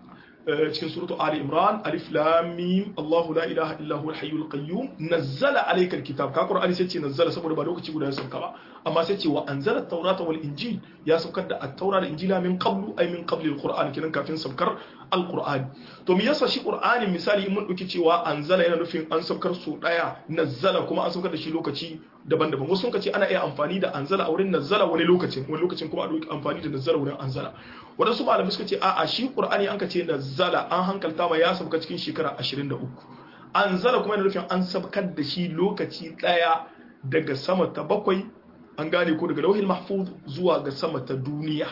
cikin suratu Ali Imran alif lam mim Allahu la ilaha illa huwa al-hayyul qayyum nazzala alayka al-kitab ka Qur'ani sai ce nazzala saboda ba lokaci guda ya sauka ba amma sai ce wa anzala at-taurata wal injil ya saukar da at-taura da injila min qablu ay min qabli al-Qur'an kinan kafin saukar al-Qur'ani to me yasa shi Qur'ani misali mun dauki cewa anzala yana nufin an saukar su daya nazzala kuma an saukar da shi lokaci daban-daban wasu sun ce ana iya amfani da anzala a wurin nazzala wani lokacin wani lokacin kuma a dauki amfani da nazzala wurin anzala wadansu malamai suka ce a'a shi Qur'ani an ka ce nazzala an hankalta ma ya sauka cikin shekara 23 anzala kuma yana nufin an saukar da shi lokaci daya daga sama ta bakwai an gane ko daga lauhin mahfuz zuwa ga sama ta duniya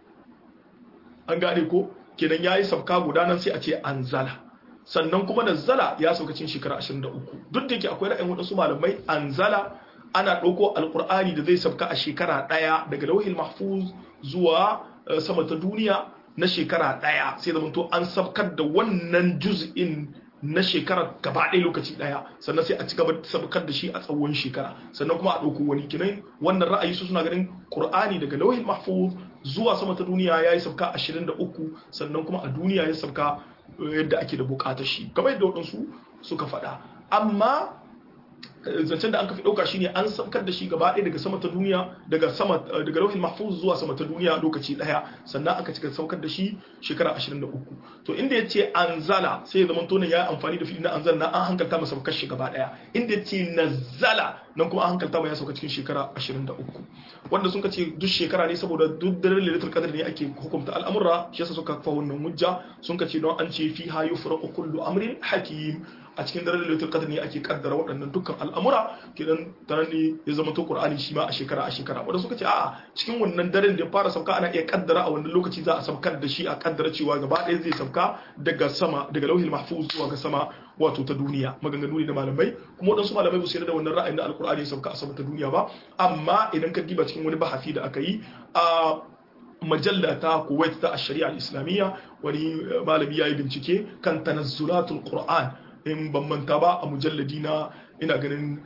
an gane ko kenan yayi sabka guda nan sai a ce anzala sannan kuma nazzala ya sauka cikin shekara 23 duk da yake akwai ra'ayin wadansu malamai anzala ana ɗauko alkur'ani da zai sabka a shekara ɗaya daga lauhin mahfuz zuwa sama ta duniya na shekara ɗaya sai zama to an sabkar da wannan juz'in na shekara gaba ɗaya lokaci ɗaya sannan sai a ci gaba sabkar da shi a tsawon shekara sannan kuma a ɗauko wani kinai wannan ra'ayi su suna ganin qur'ani daga lauhin mahfuz zuwa sama ta duniya ya yi sabka 23 sannan kuma a duniya ya sabka yadda ake da bukatar shi kamar yadda waɗansu suka faɗa amma zancen da an kafi ɗauka shine an saukar da shi gaba ɗaya daga sama ta duniya daga sama daga lauhin mahfuz zuwa sama ta duniya lokaci ɗaya sannan aka cika saukar da shi shekara 23 to inda ya ce anzala sai ya zama tonin ya amfani da fi'il na anzala na an hankalta masa saukar shi gaba ɗaya inda ya ce nazzala nan kuma an hankalta ma ya sauka cikin shekara 23 wanda sun ce duk shekara ne saboda duk daren lailatul qadr ne ake hukunta al'amura shi yasa suka kafa wannan hujja sun ce don an ce fiha yufraqu kullu amrin hakim a cikin daren lailatul qadr ne ake kaddara waɗannan dukkan al'amura kidan daren ne ya zama to qur'ani shi ma a shekara a shekara wanda suka ce a'a cikin wannan daren da ya fara sauka ana iya kaddara a wannan lokaci za a saukar da shi a kaddara cewa gaba ɗaya zai sauka daga sama daga lauhil mahfuz zuwa ga sama wato ta duniya maganganu ne da malamai kuma waɗansu malamai ba su yarda da wannan ra'ayin da alqur'ani ya sauka a sama ta duniya ba amma idan ka diba cikin wani bahasi da aka yi a majalla ta kuwait ta shari'a islamiyya wani malami ya yi bincike kan tanazzulatul qur'an in ban manta ba a mujalladi na ina ganin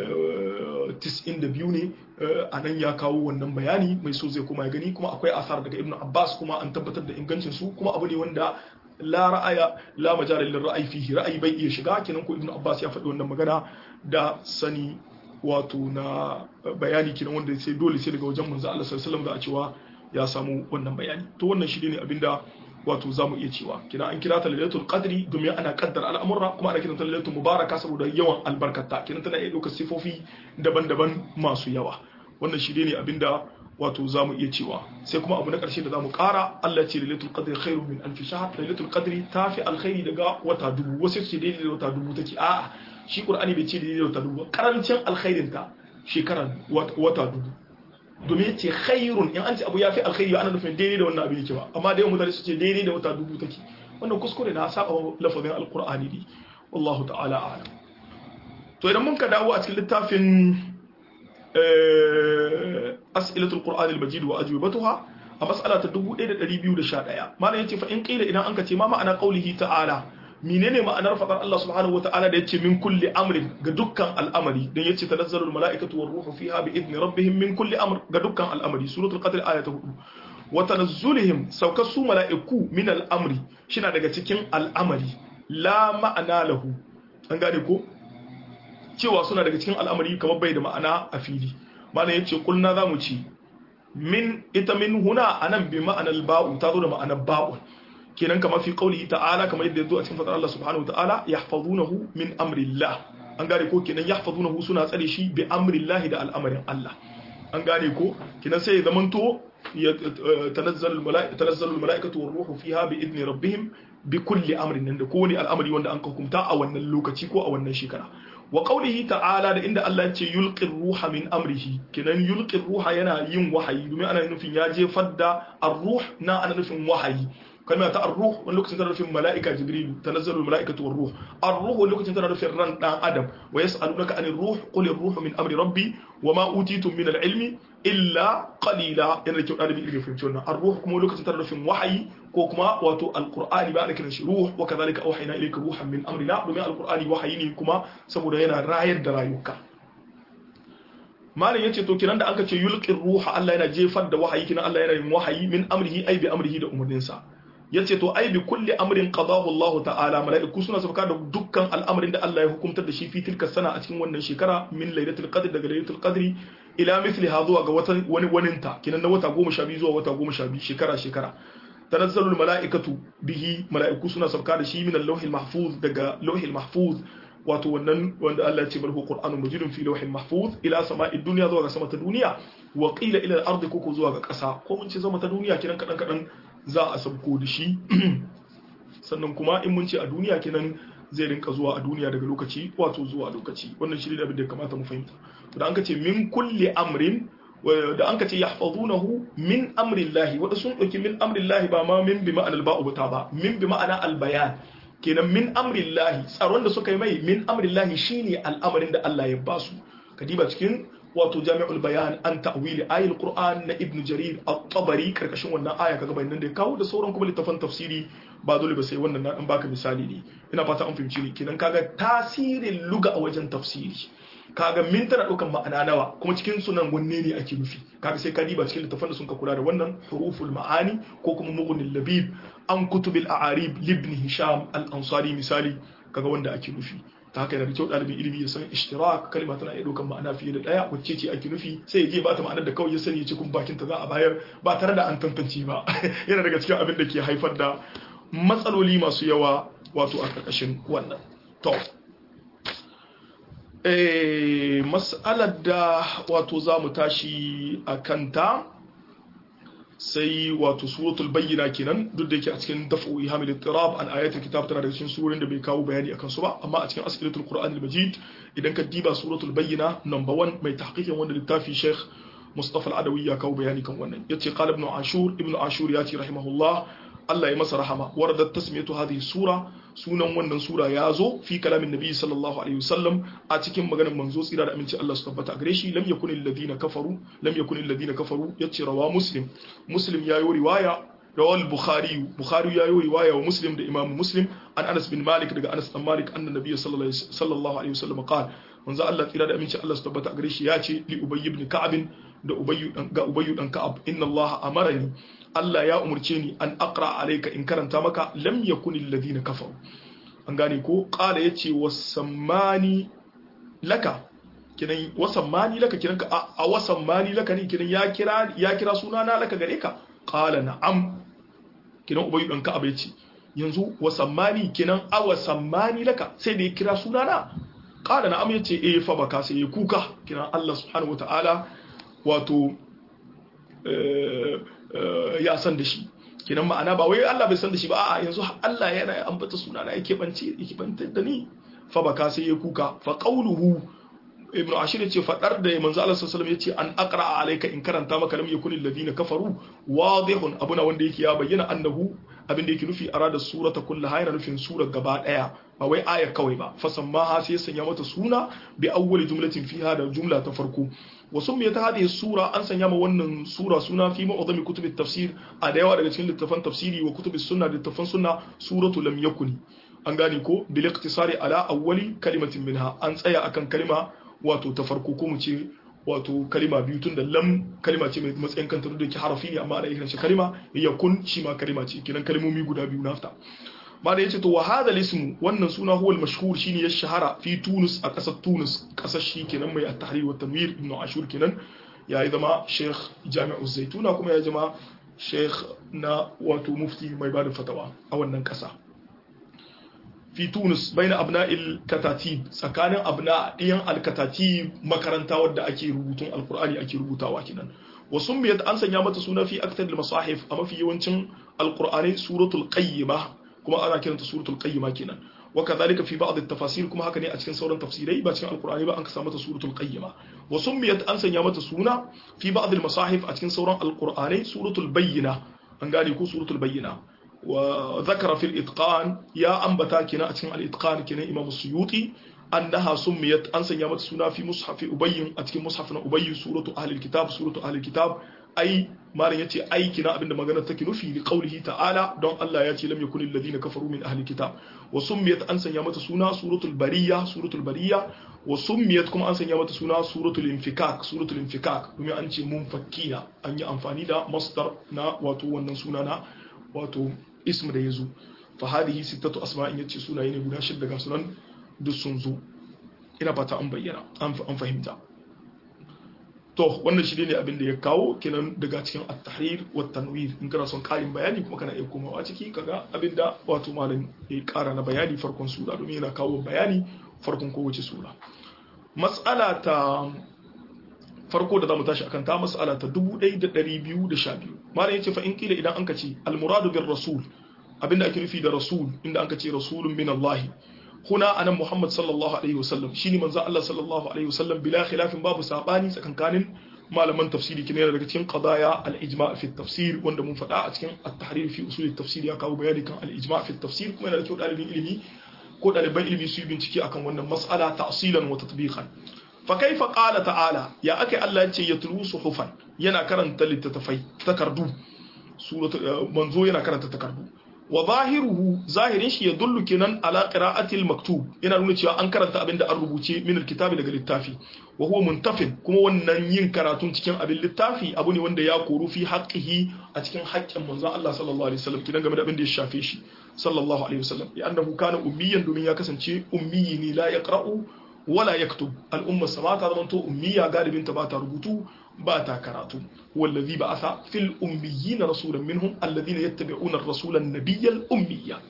92 ne a nan ya kawo wannan bayani mai so zai kuma ya gani kuma akwai asar daga ibn abbas kuma an tabbatar da ingancin su kuma abu ne wanda la ra'aya la majala lil ra'ayi fihi ra'ayi bai iya shiga kenan ko ibn abbas ya faɗi wannan magana da sani wato na bayani kenan wanda sai dole sai daga wajen manzo Allah sallallahu alaihi wasallam za a cewa ya samu wannan bayani to wannan shi ne abinda wato za mu iya cewa kina an kira ta lailatul qadri domin ana kaddar al'amurra kuma ana kiranta lailatul mubaraka saboda yawan albarkata kina tana iya ɗaukar sifofi daban-daban masu yawa wannan shi ne abinda wato zamu iya cewa sai kuma abu na karshe da zamu kara Allah ce lailatul qadri khairun min alf shahr lailatul qadri tafi alkhairi daga wata dubu wasu ce daidai da wata dubu take a'a shi qur'ani bai ce daidai da wata dubu karancin alkhairin ta shekara wata dubu domin ya ce khairun in an ce abu ya fi alkhairi ana nufin daidai da wannan abin yake ba amma da yawan mutane su ce daidai da wata dubu take wannan kuskure na saba lafazin alqur'ani ne wallahu ta'ala a'lam to idan mun ka dawo a cikin littafin as'ilatul qur'anil majid wa ajwibatuha a mas'ala ta 1211 malam yace fa in qila idan anka ce ma ma'ana qaulihi ta'ala menene ma'anar fadar Allah subhanahu wata'ala da yace min kulli amrin ga dukkan al'amari dan yace tanazzalul mala'ikatu war ruhu fiha bi idni rabbihim min kulli amr ga dukkan al'amari suratul qadr aya ta 4 wa tanazzulihim saukar su mala'iku min al'amri shina daga cikin al'amari la ma'ana lahu an gane ko cewa suna daga cikin al'amari kamar bai da ma'ana a fili malam yace kulna zamu ci min ita min huna anan bi ma'anar ba'u ta zo da ma'anar ba'u kenan kamar fi qaulihi ta'ala kamar yadda yazo a cikin fadar Allah subhanahu ta'ala yahfazunahu min amrillah an gane ko kenan yahfazunahu suna tsare shi bi amrillah da al'amarin Allah an gane ko kenan sai ya zamanto tanazzalu mala'ikatu tanazzalu mala'ikatu war ruhu fiha bi idni rabbihim bi kulli amrin nan da kowane al'amari wanda an hukunta a wannan lokaci ko a wannan shekara wa qawlihi ta'ala da inda Allah ya ce yulqi ruha min amrihi kenan yulqi ruha yana yin wahayi domin ana nufin ya jefar da ar-ruh na ana nufin wahayi kalma ta ar-ruh wani lokacin tana nufin mala'ika jibril tanazzalu mala'ikatu war-ruh ar-ruh wani lokacin tana nufin ran dan adam wa yas'alunaka anir ruh qul ar-ruh min amri rabbi wa ma utitum min al-ilmi illa qalila yana da kyau dalibi ilmi fahimci wannan ar-ruh kuma lokacin tana nufin wahayi ko kuma wato al-qur'ani ba ana kiran shi ruh wa kadhalika awhayna ilayka ruhan min amrina domin al-qur'ani wahayi ne kuma saboda yana rayar da rayuka malam yace to kiran da aka ce yulqir ruha Allah yana jefar da wahayi kinan Allah yana yin wahayi min amrihi ai bi amrihi da umurninsa yace to ai bi kulli amrin qadahu Allah ta'ala mala'iku suna sauka da dukkan al'amarin da Allah ya hukuntar da shi fi tilka sana a cikin wannan shekara min lailatul qadr daga lailatul qadri ila mithli ha zuwa ga wata wani waninta kinan na wata 12 zuwa wata 12 shekara shekara tanazzalul mala'ikatu bihi mala'iku suna sauka da shi min al-lawhil mahfuz daga lawhil mahfuz wato wannan wanda Allah ya ce barhu qur'anun majidun fi lawhin mahfuz ila sama'i dunya zuwa ga sama ta duniya wa qila ila al-ardi koko zuwa ga ƙasa ko mun ce sama ta duniya kiran kadan kadan za a sabko da shi sannan kuma in mun ce a duniya kenan zai rinka zuwa a duniya daga lokaci wato zuwa lokaci wannan shi ne abin da kamata mu fahimta to da an ka ce min kulli amrin da an ka ce yahfazunahu min amrillahi wanda sun dauki min amrillahi ba ma min bi ma'anal ba'u ba min bi ma'ana al-bayan kenan min amrillahi tsaron da suka yi mai min amrillahi shine al'amarin da Allah ya basu kadiba cikin wato jami'ul bayan an ta'wili ayatul qur'an na ibn jarir at-tabari karkashin wannan aya kaga bayanan da ya kawo da sauran kuma littafan tafsiri ba dole ba sai wannan na dan baka misali ne ina fata an fahimci ni kenan kaga tasirin luga a wajen tafsiri kaga min tana daukan ma'ana nawa kuma cikin sunan wanne ne ake nufi kaga sai ka diba cikin littafan da sun ka kula da wannan huruful ma'ani ko kuma mughnil labib an kutubil a'arib libni hisham al-ansari misali kaga wanda ake nufi ta haka yana da kyau ɗalibin ilimi ya san ishtirak kalma tana iya ɗaukar ma'ana fiye da ɗaya wacce ce ake nufi sai ya je ba ta ma'anar da kawai ya sani ya ce kun bakin ta za a bayar ba tare da an tantance ba yana daga cikin abin da ke haifar da matsaloli masu yawa wato a ƙarƙashin wannan to eh mas'alar da wato za mu tashi a kanta sai wato suratul bayyina kenan duk da yake a cikin daf'u ihamil ittirab an ayatul kitab tana daga cikin surorin da bai kawo bayani akan su ba amma a cikin as'ilatul qur'an al-majid idan ka diba suratul bayyina number 1 mai tahqiqin wanda littafi sheikh mustafa al-adawi ya kawo bayani kan wannan yace qala ibn ashur ibn ashur ya ce rahimahullah Allah ya masa rahama waradat tasmiyatu hadhihi sura sunan wannan sura ya zo fi kalamin nabi sallallahu alaihi wasallam a cikin maganar manzo tsira da aminci Allah su tabbata gare shi lam yakun alladhina kafaru lam yakun alladhina kafaru yace rawa muslim muslim ya yi riwaya rawal bukhari bukhari ya yi riwaya wa muslim da imam muslim an anas bin malik daga anas bin malik anna nabiy sallallahu alaihi wasallam qala manzo Allah tsira da aminci Allah su tabbata gare shi ya ce li ubay ibn ka'ab da ubay ga ubay dan ka'ab inna Allah amarani Allah ya umurce ni an aqra alayka in karanta maka lam yakun alladhina kafaru an gane ko qala yace wasammani laka kinan wasammani laka kinan ka a wasammani laka ne kinan ya kira ya kira sunana laka gare ka qala na'am kinan ubayyu dan ka yace yanzu wasammani kinan a wasammani laka sai da ya kira sunana qala na'am yace eh fa baka sai ya kuka kinan Allah subhanahu wataala wato ya san da shi kenan ma'ana ba wai Allah bai san da shi ba a'a yanzu Allah yana ambata suna na yake bance yake bantar da ni fa baka sai ya kuka fa qawluhu ibnu ashir yace fadar da manzo Allah sallallahu alaihi yace an aqra alayka in karanta maka lam yakun alladhina kafaru wadihun abuna wanda yake ya bayyana annahu abin da yake nufi arada surata kullaha yana nufin sura gaba daya ba wai aya kawai ba fasammaha sai sanya mata suna bi awwali jumlatin fiha da jumla ta farko wasu mai ta hadhihi sura an sanya ma wannan sura suna fi ma'udami kutubit tafsir a da yawa daga cikin littafan tafsiri wa kutubis sunna da littafan sunna suratu lam yakuni an gane ko bil iqtisari ala awwali kalimatin minha an tsaya akan kalima wato ta farko ko mu ce wato kalima biyu tun da lam kalima ce mai matsayin kanta da ke harafi ne amma ana kiran shi kalima yakun shi ma kalima ce kinan kalmomi guda biyu nafta ma da yace to wa hadha ismu wannan suna huwa al-mashhur shine ya shahara fi Tunis a kasar Tunis kasar shi kenan mai at-tahrir wa tanwir ibn Ashur kenan ya yi zama Sheikh Jami'u Zaituna kuma ya zama Sheikh na wato mufti mai bada fatawa a wannan kasa fi Tunis baina abna'il katatib tsakanin abna ɗiyan al-katatib makaranta wadda ake rubutun alqur'ani ake rubutawa kenan wa summiyat an sanya mata suna fi aktar al-masahif a mafi yawancin alqur'ani suratul qayyimah kuma ana kiranta suratul qayyima kenan wa kadhalika fi ba'd at-tafasir kuma haka ne a cikin sauran tafsirai ba cikin alqur'ani ba an ka mata suratul qayyima wa summiyat an sanya mata suna fi ba'd al-masahif a cikin sauran alqur'ani suratul bayyina an gane ko suratul bayyina wa zakara fil itqan ya ambata kenan a cikin al-itqan kenan imam suyuti annaha summiyat an sanya mata suna fi mushafi ubayyin a cikin mushaf na ubayy suratu ahli al-kitab suratu ahli al-kitab ai malam yace aiki na abinda magana take nufi li qaulihi ta'ala don Allah ya ce lam yakun alladhina kafaru min ahli kitab wa summiyat an sanya mata suna suratul bariya suratul bariya wa summiyat kuma an sanya mata suna suratul infikak suratul infikak domin an ce munfakkina an yi amfani da masdar na wato wannan suna na wato ism da yazo fa hadhihi sittatu asma'in yace sunaye ne guda shida ga sunan duk sun zo ina fata an bayyana an fahimta to wannan shi ne abin da ya kawo kenan daga cikin at-tahrir wa tanwir in kana son karin bayani kuma kana iya komawa ciki kaga abin da wato malam ya kara na bayani farkon sura domin yana kawo bayani farkon kowace sura mas'ala ta farko da zamu tashi akan ta mas'ala ta 1212 malam yace fa in kila idan anka ce al-muradu bir rasul abinda ake nufi da rasul inda anka ce rasulun min Allah huna anan Muhammad sallallahu alaihi wasallam shine manzo Allah sallallahu alaihi wasallam bila khilafin babu sabani tsakankanin malaman tafsiri kine daga cikin qadaya al-ijma' fi tafsir wanda mun faɗa a cikin at-tahrir fi usul at-tafsir ya kawo bayani kan al-ijma' fi tafsir kuma yana da kyau dalibin ilimi ko daliban ilimi su yi bincike akan wannan mas'ala ta'silan wa tatbiqan fa kaifa qala ta'ala ya ake Allah ya ce yatlu suhufan yana karanta littattafai takardu suratu manzo yana karanta takardu wa zahiruhu zahirin shi ya dullu kenan ala qira'atil maktub yana nuna cewa an karanta abin da an rubuce min alkitabi daga littafi wa huwa muntafin kuma wannan yin karatun cikin abin littafi abu ne wanda ya koru fi haqqihi a cikin haƙƙin manzon Allah sallallahu alaihi wasallam kidan game da abin da ya shafe shi sallallahu alaihi wasallam ya annahu kana ummiyan domin ya kasance ummiyi ne la yaqra'u wala yaktub al'umma sama ta zama to ummiya galibin ta ba ta rubutu ba ta karatu wallazi ba asa fil ummiyina rasulan minhum alladhina yattabi'una ar-rasula an-nabiyyal ummiyya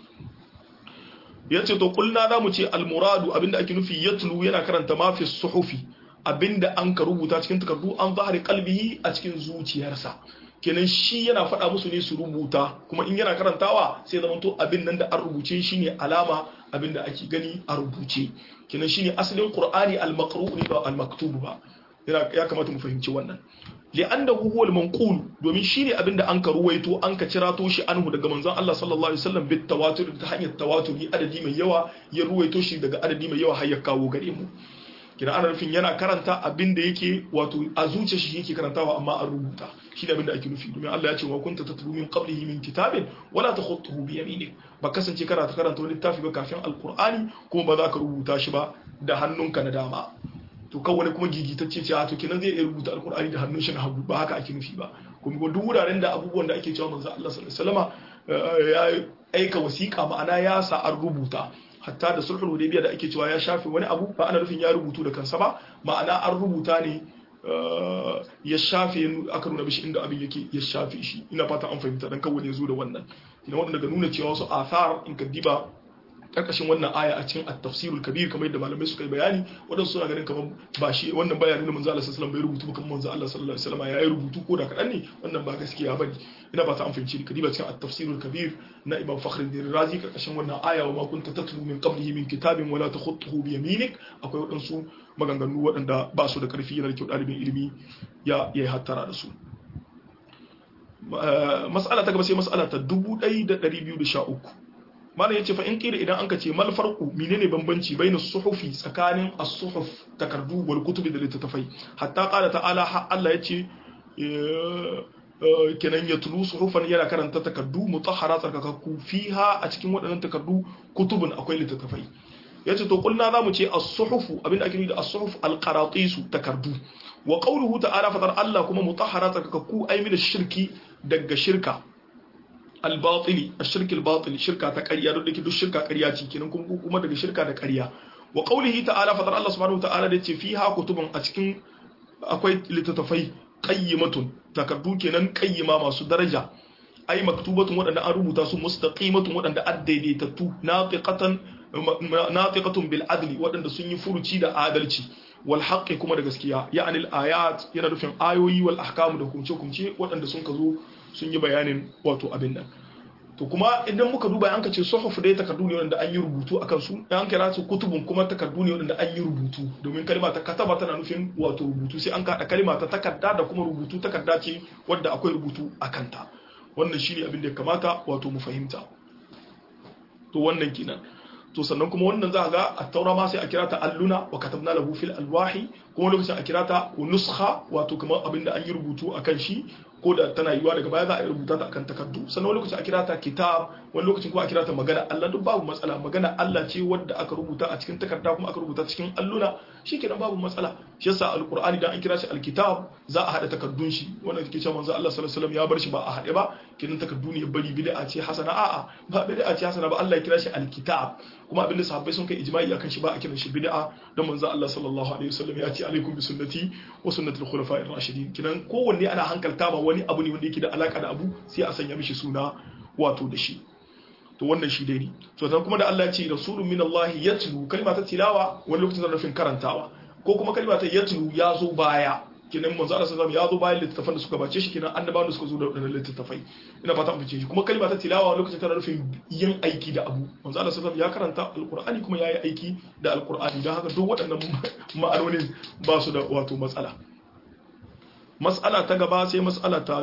yace to kulna da mu ce al-muradu abinda ake nufi yatlu yana karanta ma fi suhufi abinda an ka rubuta cikin takardu an zahari kalbihi a cikin zuciyarsa kenan shi yana faɗa musu ne su rubuta kuma in yana karantawa sai zama to abin nan da an rubuce shi ne alama abin da ake gani a rubuce kenan shi ne asalin qur'ani al-maqru ne ba al-maktub ba ya kamata mu fahimci wannan li'annahu huwa al-manqul domin shine abinda an ka ruwaito an ka cirato shi anhu daga manzon Allah sallallahu alaihi wasallam bit tawatur ta hanyar tawaturi adadi mai yawa ya ruwaito shi daga adadi mai yawa har ya kawo gare mu kina ana nufin yana karanta abinda yake wato a zuciya shi yake karantawa amma an rubuta shi ne abinda ake nufi domin Allah ya ce wa kunta tatlu min qablihi min kitabin wala takhutuhu bi yaminik ba kasance kana ta karanta wani littafi ba kafin alqur'ani kuma ba za ka rubuta shi ba da hannunka na dama to kan wani kuma gigitacce ce a to kenan zai iya rubuta alkur'ani da hannun shi na hagu ba haka ake nufi ba kuma duk wuraren da abubuwan da ake cewa manzo Allah sallallahu alaihi ya aika wasiƙa ma'ana ya sa an rubuta hatta da sulhul hudaybiya da ake cewa ya shafe wani abu ba ana nufin ya rubutu da kansa ba ma'ana an rubuta ne ya shafe aka nuna mishi inda abin yake ya shafe shi ina fata an fahimta dan kawai ya zo da wannan ina wanda daga nuna cewa wasu athar in ka diba karkashin wannan aya a cikin at-tafsirul kabir kamar yadda malamai suka yi bayani wadansu suna ganin kamar ba shi wannan bayanin da manzo Allah sallallahu alaihi wasallam bai rubutu kamar manzo Allah sallallahu alaihi wasallam ya yi rubutu ko da kadan ne wannan ba gaskiya bane ina ba ta an fahimci kadiba cikin at-tafsirul kabir na Imam Fakhruddin Razi karkashin wannan aya wa ma kunta tatlu min qablihi min kitabin wala takhutuhu bi yaminik akwai wadansu maganganu waɗanda ba su da karfi yana da kyau ɗalibin ilimi ya yi hattara da su mas'ala ta gaba sai mas'ala ta 1213 malam yace fa in kira idan anka ce mal farqu menene bambanci baina suhufi tsakanin as-suhuf takardu wal kutubi da littattafai hatta qala ta'ala ha Allah yace kenan ya tulu suhufan yana karanta takardu mutahhara tsarkakakku fiha a cikin waɗannan takardu kutubun akwai littattafai yace to kulna zamu ce as-suhufu abinda ake nufi da as-suhuf al-qaratisu takardu wa qawluhu ta'ala fadar Allah kuma mutahhara tsarkakakku ay min shirki daga shirka al-batili ash-shirki al-batili shirka ta ƙarya duk dake duk shirka ƙarya ce kenan kuma daga shirka da ƙarya wa qawlihi ta'ala fadar Allah subhanahu wa ta'ala da yace fiha kutubun a cikin akwai littattafai qayyimatun takardu kenan qayyima masu daraja ay maktubatun wadanda an rubuta su mustaqimatun wadanda addaidaitatu nafiqatan nafiqatun bil adli wadanda sun yi furuci da adalci wal haqqi kuma da gaskiya ya'ani al ayat yana nufin ayoyi wal ahkam da hukunce hukunce wadanda sun ka zo sun yi bayanin wato abin nan to kuma idan muka duba an ka ce suhuf dai takardu ne wanda an yi rubutu akan su an kira su kutubun kuma takardu ne wanda an yi rubutu domin kalma ta kataba tana nufin wato rubutu sai an kada kalma ta takarda da kuma rubutu takarda ce wadda akwai rubutu akan ta wannan shine abin da ya kamata wato mu fahimta to wannan kenan to sannan kuma wannan za a ga a taura ma sai a kira ta alluna wa katabna lahu fil alwahi kuma lokacin a kira ta nuskha wato kamar abin da an yi rubutu akan shi ko da tana yiwa daga baya za a rubuta ta akan takardu sannan wani lokacin a kira ta kitab wani lokacin kuma a kira ta magana Allah duk babu matsala magana Allah ce wadda aka rubuta a cikin takarda kuma aka rubuta cikin alluna shikenan babu matsala shi yasa alqur'ani dan an kira shi alkitab za a hada takardun shi wannan take cewa manzo Allah sallallahu alaihi wasallam ya bar shi ba a hade ba kenan takardu ne bari bid'a ce hasana a'a ba bid'a ce hasana ba Allah ya kira shi alkitab kuma abinda sahabbai sun kai ijma'i akan shi ba a kiran shi bid'a dan manzo Allah sallallahu alaihi wasallam ya ce alaikum bi sunnati wa sunnati al-khulafa'ir rashidin kinan kowanne ana hankalta ba wani abu ne wanda yake da alaka da abu sai a sanya mishi suna wato da shi to wannan shi dai ne to dan kuma da Allah ya ce rasulun min Allah yatlu kalma ta tilawa wani lokacin da nufin karantawa ko kuma kalma ta yatlu ya zo baya kinan manzo Allah sallallahu alaihi wasallam ya zo bayan littattafan da suka bace shi kinan annabawan da suka zo da wadannan littattafai ina fata mun fice shi kuma kalma ta tilawa lokacin tana nufin yin aiki da abu manzo Allah sallallahu alaihi wasallam ya karanta alqur'ani kuma yayi aiki da alqur'ani dan haka duk waɗannan ma'anonin ba su da wato matsala mas'ala ta gaba sai mas'ala ta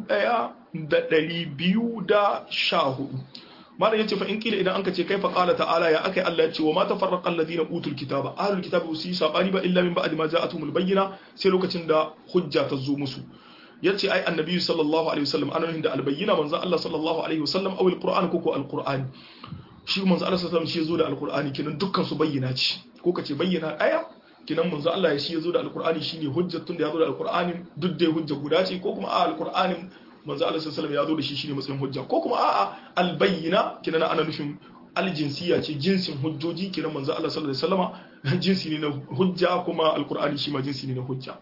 1214 malam yace fa in kila idan anka ce kaifa qala ta'ala ya akai Allah yace wa ma tafarraqa alladhina utul kitaba ahlul kitabi su yi sabani ba illa min ba'di ma ja'atuhumul bayyina sai lokacin da hujja ta zo musu yace ai annabi sallallahu alaihi wasallam anan da albayyina manzo Allah sallallahu alaihi wasallam aw alquran ko ko alquran shi manzo Allah sallallahu alaihi wasallam shi yazo da alqurani kinan dukkan su bayyana ce ko kace bayyana aya kinan manzo Allah ya shi yazo da alqurani shine hujjatun da yazo da alqurani duk dai hujja guda ce ko kuma a alqur'anin manzo Allah sallallahu alaihi ya zo da shi shine matsayin hujja ko kuma a'a albayyina kinan ana nufin aljinsiya ce jinsin hujjoji kinan manzo Allah sallallahu alaihi wasallama jinsi ne na hujja kuma alqur'ani shi ma jinsi ne na hujja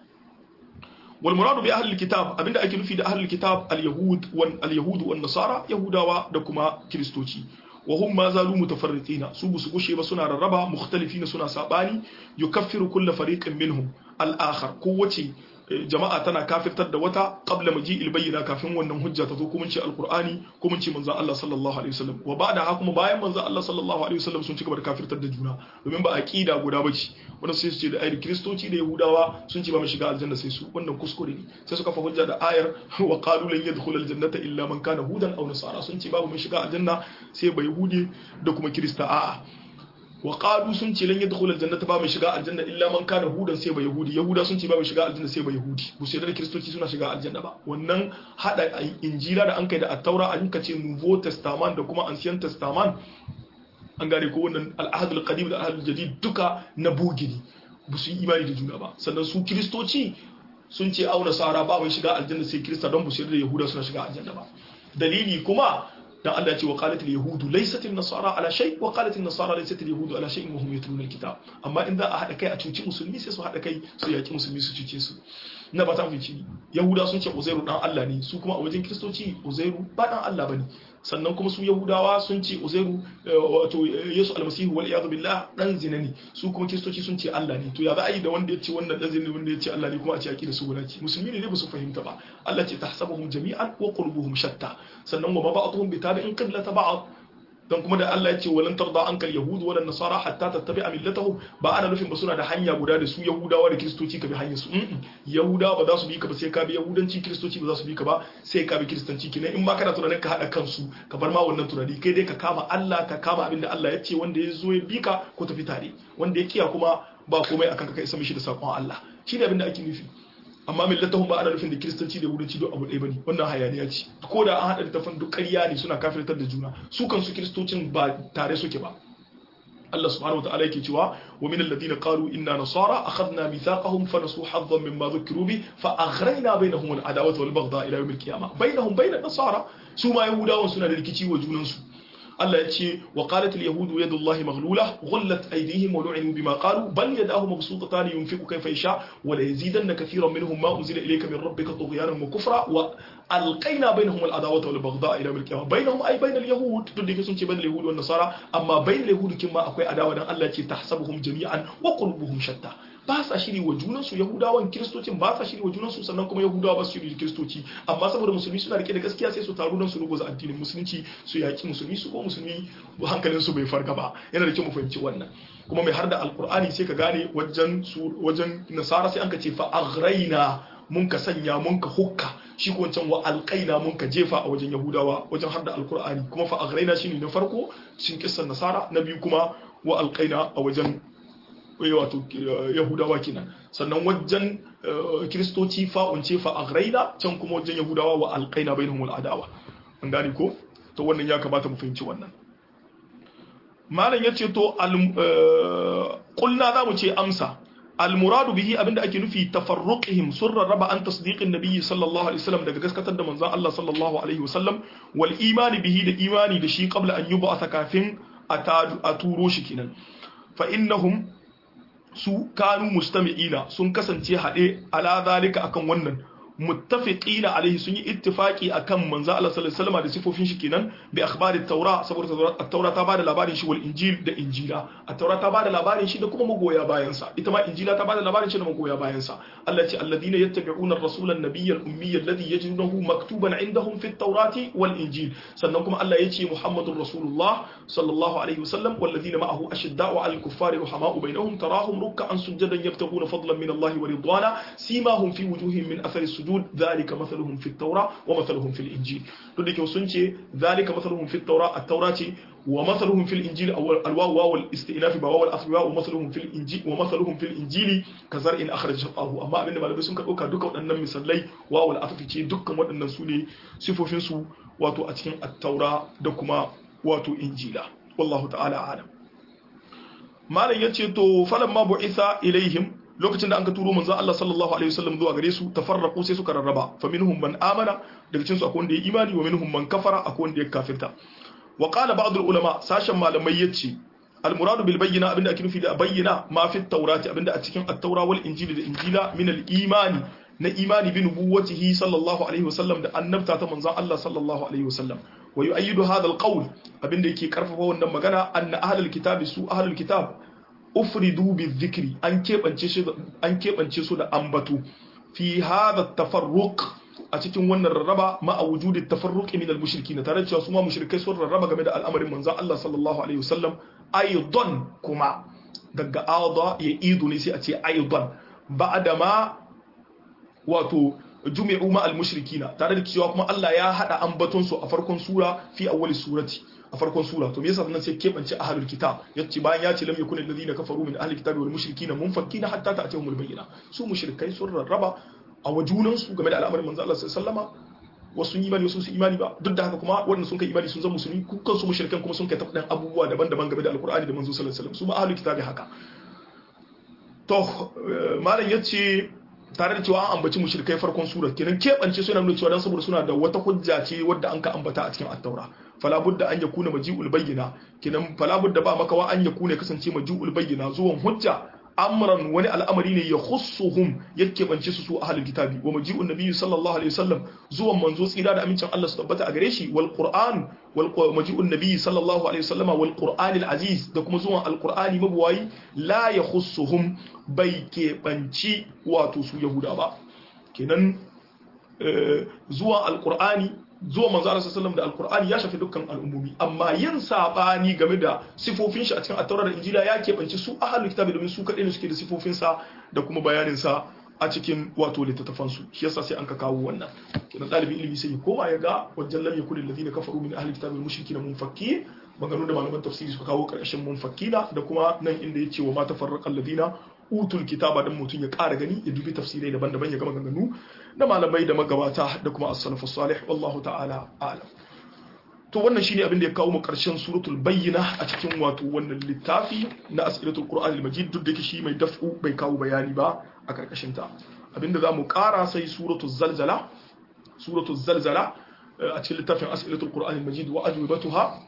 wal muradu bi ahli alkitab abinda ake nufi da ahli alkitab alyahud wan alyahud wan nasara yahudawa da kuma kristoci wa hum ma zalu mutafarriqina su busu gushe ba suna rarraba mukhtalifina suna sabani yukaffiru kullu fariqin minhum al-akhar kowace jama'a tana kafirtar da wata qabla maji'il bayyina kafin wannan hujja ta zo kuma ce alqur'ani kuma ce manzon Allah sallallahu alaihi wasallam wa ba'da haka kuma bayan manzon Allah sallallahu alaihi wasallam sun ci gaba da kafirtar da juna domin ba aqida guda bace wannan sai su ce da ayar kristoci da yahudawa sun ce ba mu shiga aljanna sai su wannan kuskure ne sai suka fa hujja da ayar wa qalu lan yadkhul aljannata illa man kana hudan aw nasara sun ce babu mun shiga aljanna sai ba yahudi da kuma kirista a'a wa qalu sun ce lan yadkhul aljannata ba mai shiga aljanna illa man kana hudan sai ba yahudi yahuda sun ce ba mai shiga aljanna sai ba yahudi bu sai da kristoci suna shiga aljanna ba wannan hada injila da an kai da at-taura an kace nouveau testament da kuma ancien testament an gane ko wannan al-ahd al-qadim da al-ahd al-jadid duka na bugiri bu su yi imani da juna ba sannan su kristoci sun ce auna sara ba mai shiga aljanna sai krista don bu sai da yahuda suna shiga aljanna ba dalili kuma dan Allah ce wa qalat al-yahudu laysat an-nasara ala shay wa qalat an-nasara laysat al-yahudu ala shay wa hum yatluna al-kitab amma in za a hada kai a cuci musulmi sai su hada kai su yaki musulmi su cuce su na ba ta fice yahuda sun ce uzairu dan Allah ne su kuma a wajen kristoci uzairu ba dan Allah bane sannan kuma su yahudawa sun ce uzairu wato yesu almasihu wal iyadu billah dan zina ne su kuma kristoci sun ce Allah ne to ya za a yi da wanda ya ce wannan dan zina ne wanda ya ce Allah ne kuma a ce aqida su guda ce musulmi ne ba su fahimta ba Allah ce tahsabuhum jami'an wa qulubuhum shatta sannan wa ba'dhum bi tabi'in qiblata ba'd dan kuma da Allah ya ce walan tarda ankal yahud wala nasara hatta tattabi'a millatahum ba ana nufin ba suna da hanya guda da su yahudawa da kristoci ka bi hanyar su yahudawa ba za su bi ka ba sai ka bi yahudanci kristoci ba za su bi ka ba sai ka bi kristanci kenan in ma kana tunanin ka hada kansu ka bar ma wannan tunani kai dai ka kama Allah ka kama abin da Allah ya ce wanda ya zo ya bi ka ko tafi tare wanda ya kiya kuma ba komai akan ka kai isa mishi da sakon Allah shi ne abin da ake nufi amma millatahum ba ana nufin da kiristanci da yahudanci duk abu ɗaya bane wannan hayaniya ce ko da an haɗa littafin duk ƙarya ne suna kafirtar da juna su kansu kiristocin ba tare suke ba Allah subhanahu wa ta'ala yake cewa wa min alladhina qalu inna nasara akhadna mithaqahum fa nasu haddan mimma dhukiru bi fa aghrayna bainahum al-adawata wal baghdha ila yawm al-qiyamah bainahum bain an-nasara su ma yahudawan suna da rikici wa junansu Allah ya ce wa qalat al yahudu yadullahi maghlula ghullat aydihim wa lu'inu bima qalu bal yadahu mabsutatan yunfiqu kayfa yasha wa la yazidanna kathiran minhum ma unzila ilayka min rabbika tughyanan wa kufra wa alqayna bainahum al adawata wal baghdha ila yawm al qiyamah bainahum ay bain al yahud to dake sun ce bain al yahud wa nasara amma bain al yahud kin ma akwai adawa dan Allah ya ce tahsabuhum jami'an wa qulubuhum shatta ba sa shiri wa junansu yahudawan kiristocin ba sa shiri wa junansu sannan kuma yahudawa ba su shiri da kiristoci amma saboda musulmi suna rike da gaskiya sai su taru don su rubuta addinin musulunci su yaki musulmi su ko musulmi hankalin su bai farga ba yana da kyau mu fahimci wannan kuma mai har da alkur'ani sai ka gane wajen su wajen nasara sai an ka ce fa aghraina mun ka sanya mun ka hukka shi ko wancan wa alqaina mun ka jefa a wajen yahudawa wajen har da alkur'ani kuma fa aghraina shine na farko cikin kissan nasara na biyu kuma wa alqaina a wajen wato yahudawa kenan sannan wajen kiristoci fa'unce fa aghraina can kuma wajen yahudawa wa alqaina bainahum al'adawa an gane ko to wannan ya kamata mu fahimci wannan malam yace to qulna za mu ce amsa المراد به abinda ake nufi tafarruqihim sun rarraba an tasdiqin nabiyyi sallallahu alaihi wasallam daga gaskatar da manzon Allah sallallahu alaihi wasallam wal imani bihi da imani da shi qabla an yub'atha kafin a turo shi kenan fa innahum su kanu mustami'ina sun kasance haɗe ala zalika akan wannan muttafiqina alaihi sun yi ittifaqi akan manzo Allah sallallahu alaihi wasallam da sifofin shi kenan bi akhbari at-taura saboda at-taura ta bada labarin shi wal injil da injila at-taura ta bada labarin shi da kuma magoya bayan sa ita ma injila ta bada labarin shi da magoya bayan sa Allah ce alladhina yattabi'una ar-rasula an-nabiyya al-ummiyya alladhi yajidunahu maktuban 'indahum fi at-taurati wal injil sannan kuma Allah ya ce muhammadur rasulullah sallallahu alaihi wasallam walladhina ma'ahu ashidda'u 'alal kuffari ruhama'u bainahum tarahum ruk'an sujadan yabtaghuna fadlan min Allah wa ridwana simahum fi wujuhihim min athari sujud ذلك مثلهم في التوراة ومثلهم في الإنجيل to da kyau sun ce ذلك مثلهم في التوراة التوراة ce ومثلهم في الإنجيل أو الواو واو الاستئناف بواو الأصل ومثلهم في الإنجيل ومثلهم في الإنجيل كزرع أخرج شطأه أما abinda malamai sun karɓo duka waɗannan misalai wawo al'afafi ce dukkan waɗannan su ne sifofin su wato a cikin attaura da kuma wato injila wallahu ta'ala alam malam yace to falamma bu'itha ilaihim lokacin da an ka turo manzon Allah sallallahu alaihi wasallam zuwa gare su tafarraqu sai suka rarraba fa minhum man amana daga cikin su akwai wanda ya imani wa minhum man kafara akwai wanda ya kafirta wa qala ba'd al ulama sashen malamai yace al muradu bil bayyina abinda ake nufi da bayyana ma fi tawrati abinda a cikin at-taura wal injili da injila min al imani na imani bi nubuwwatihi sallallahu alaihi wasallam da annabta ta manzon Allah sallallahu alaihi wasallam wa yu'ayyidu hadha al qawl abinda yake karfafa wannan magana anna ahlul kitabi su ahlul kitab ufridu bizikri an keɓance su an keɓance su da ambatu fi hadha tafarruq a cikin wannan rarraba ma a wujudi tafarruq min al-mushrikin tare cewa su ma mushrikai sun rarraba game da al'amarin manzon Allah sallallahu alaihi wasallam aidan kuma daga ada ya idu ne sai a ce aidan ba'da ma wato jumi'u ma al-mushrikina tare da cewa kuma Allah ya hada ambaton su a farkon sura fi awwali surati a farkon sura to me yasa nan sai kebance ahlul kitab yace bayan ya ce lam yakun alladhina kafaru min ahli kitabi wal mushrikina munfakkina hatta ta'tihumul bayyina su mushrikai sun rarraba a wajunan su game da al'amarin manzo Allah sallallahu alaihi wasallama wasu yi imani wasu su imani ba duk da haka kuma waɗanda sun kai imani sun zama musulmi kukan su mushrikan kuma sun kai tafadan abubuwa daban-daban game da alqur'ani da manzo sallallahu alaihi wasallam su ma ahlul kitabi haka to malam yace tare da cewa an ambaci mushrikai farkon sura kenan keɓance suna nuna cewa dan saboda suna da wata hujja ce wadda an ka ambata a cikin at-taura fala budda an yakuna maji'ul bayyina kenan fala budda ba makawa an yakuna kasance maji'ul bayyina zuwan hujja amran wani al'amari ne ya khussuhum yake bance su su ahlul kitabi wa maji'un nabiyyi sallallahu alaihi wasallam zuwan manzo tsira da amincin Allah su tabbata a gare shi wal qur'an wal maji'un nabiyyi sallallahu alaihi wasallam wal qur'an al aziz da kuma zuwan al qur'ani mabuwayi la ya khussuhum bai ke banci wato su yahuda ba kenan zuwan al qur'ani zuwa manzo Allah sallallahu da alqur'ani ya shafi dukkan al'ummomi amma yin sabani game da sifofin shi a cikin at-taurat da injila ya keɓance su ahlul kitabi domin su kadai ne suke da sifofin sa da kuma bayanin sa a cikin wato littattafan su shi yasa sai an ka kawo wannan kenan dalibin ilimi sai ya koma ya ga wajen lam yakul alladhina kafaru min ahlil kitabi mushrikin munfakki maganganu da malaman tafsiri suka kawo karshen munfakkina da kuma nan inda yace wa ma tafarraqa alladhina utul kitaba dan mutum ya ƙara gani ya dubi tafsirai daban-daban ya gama ganganu na malamai da magabata da kuma as-salafu salih wallahu ta'ala a'lam to wannan shine abin da ya kawo mu karshen suratul bayyina a cikin wato wannan littafi na as'ilatul qur'an al-majid duk da shi mai daf'u bai kawo bayani ba a karkashin ta abinda zamu ƙara sai suratul zalzala suratul zalzala a cikin littafin as'ilatul qur'an al-majid wa ajwibatuha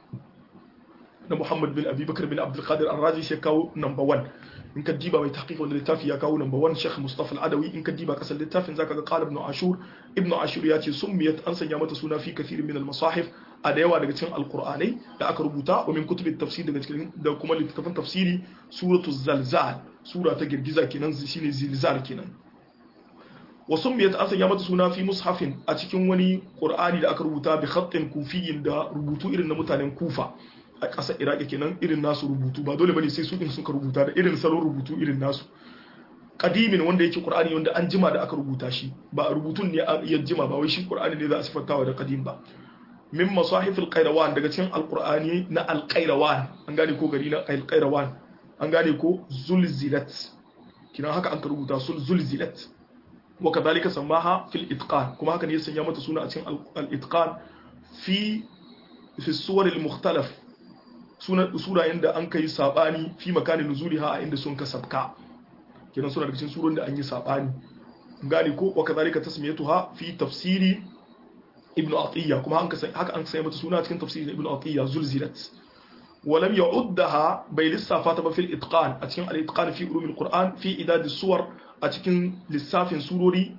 na Muhammad bin Abi Bakar bin Abdul Qadir Ar-Razi sai kawo number 1 in ka diba mai tahqiq wanda littafi ya kawo number 1 Sheikh Mustafa Al-Adawi in ka diba kasar littafin zaka ga qala ibn Ashur ibn Ashur ya ce summiyat an sanya mata suna fi kathirin min al-masahif a da yawa daga cikin alqur'anai da aka rubuta wa min kutubi tafsir daga cikin da kuma littafin tafsiri suratu zalzal sura ta girgiza kenan shine zilzal kenan wa summiyat an sanya mata suna fi mushafin a cikin wani qur'ani da aka rubuta bi khatin kufiyyin da rubutu irin na mutanen kufa a ƙasar iraki kenan irin nasu rubutu ba dole bane sai su din suka rubuta da irin salon rubutu irin nasu kadimin wanda yake qur'ani wanda an jima da aka rubuta shi ba rubutun ne ya jima ba wai shi qur'ani ne za a sifantawa da kadim ba min masahif al-qayrawan daga cikin al-qur'ani na al-qayrawan an gane ko gari na al-qayrawan an gane ko zulzilat kina haka an ka rubuta sul zulzilat wa kadhalika samaha fil itqan kuma haka ne ya sanya mata suna a cikin al-itqan fi fi suwar al-mukhtalaf sura inda an kai sabani fi makanin nuzuliha a inda sun ka sabka kenan suna daga cikin surun da an yi sabani gane ko wa kadhalika tasmiyatuha fi tafsiri ibnu atiyya kuma an haka an sai mata suna cikin tafsirin ibnu atiyya zulzilat wa lam ya'uddaha bai lissafa ta ba fil itqan a cikin al-itqan fi ulum al-qur'an fi idad as-suwar a cikin lissafin surori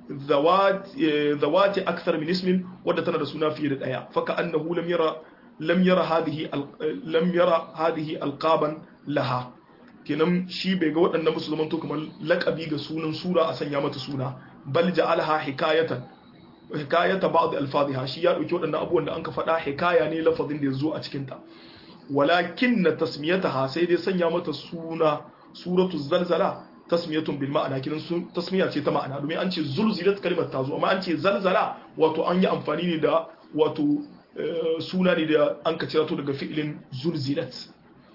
zawati akthar min ismin wadda tana da suna fiye da daya faka annahu lam yara lam yara hadhihi lam yara hadhihi alqaban laha kenan shi bai ga waɗannan musulman to kamar laƙabi ga sunan sura a sanya mata suna bal ja'alha hikayatan hikayata ba'd alfadhiha shi ya dauki waɗannan abubuwan da anka faɗa hikaya ne lafazin da yazo a cikin ta walakin na tasmiyataha sai dai sanya mata suna suratu zalzala tasmiyatun bil ma'ana kinan sun tasmiya ce ta ma'ana domin an ce zulzilat kalimar ta zo amma an ce zalzala wato an yi amfani ne da wato suna ne da an ka cirato daga fi'ilin zulzilat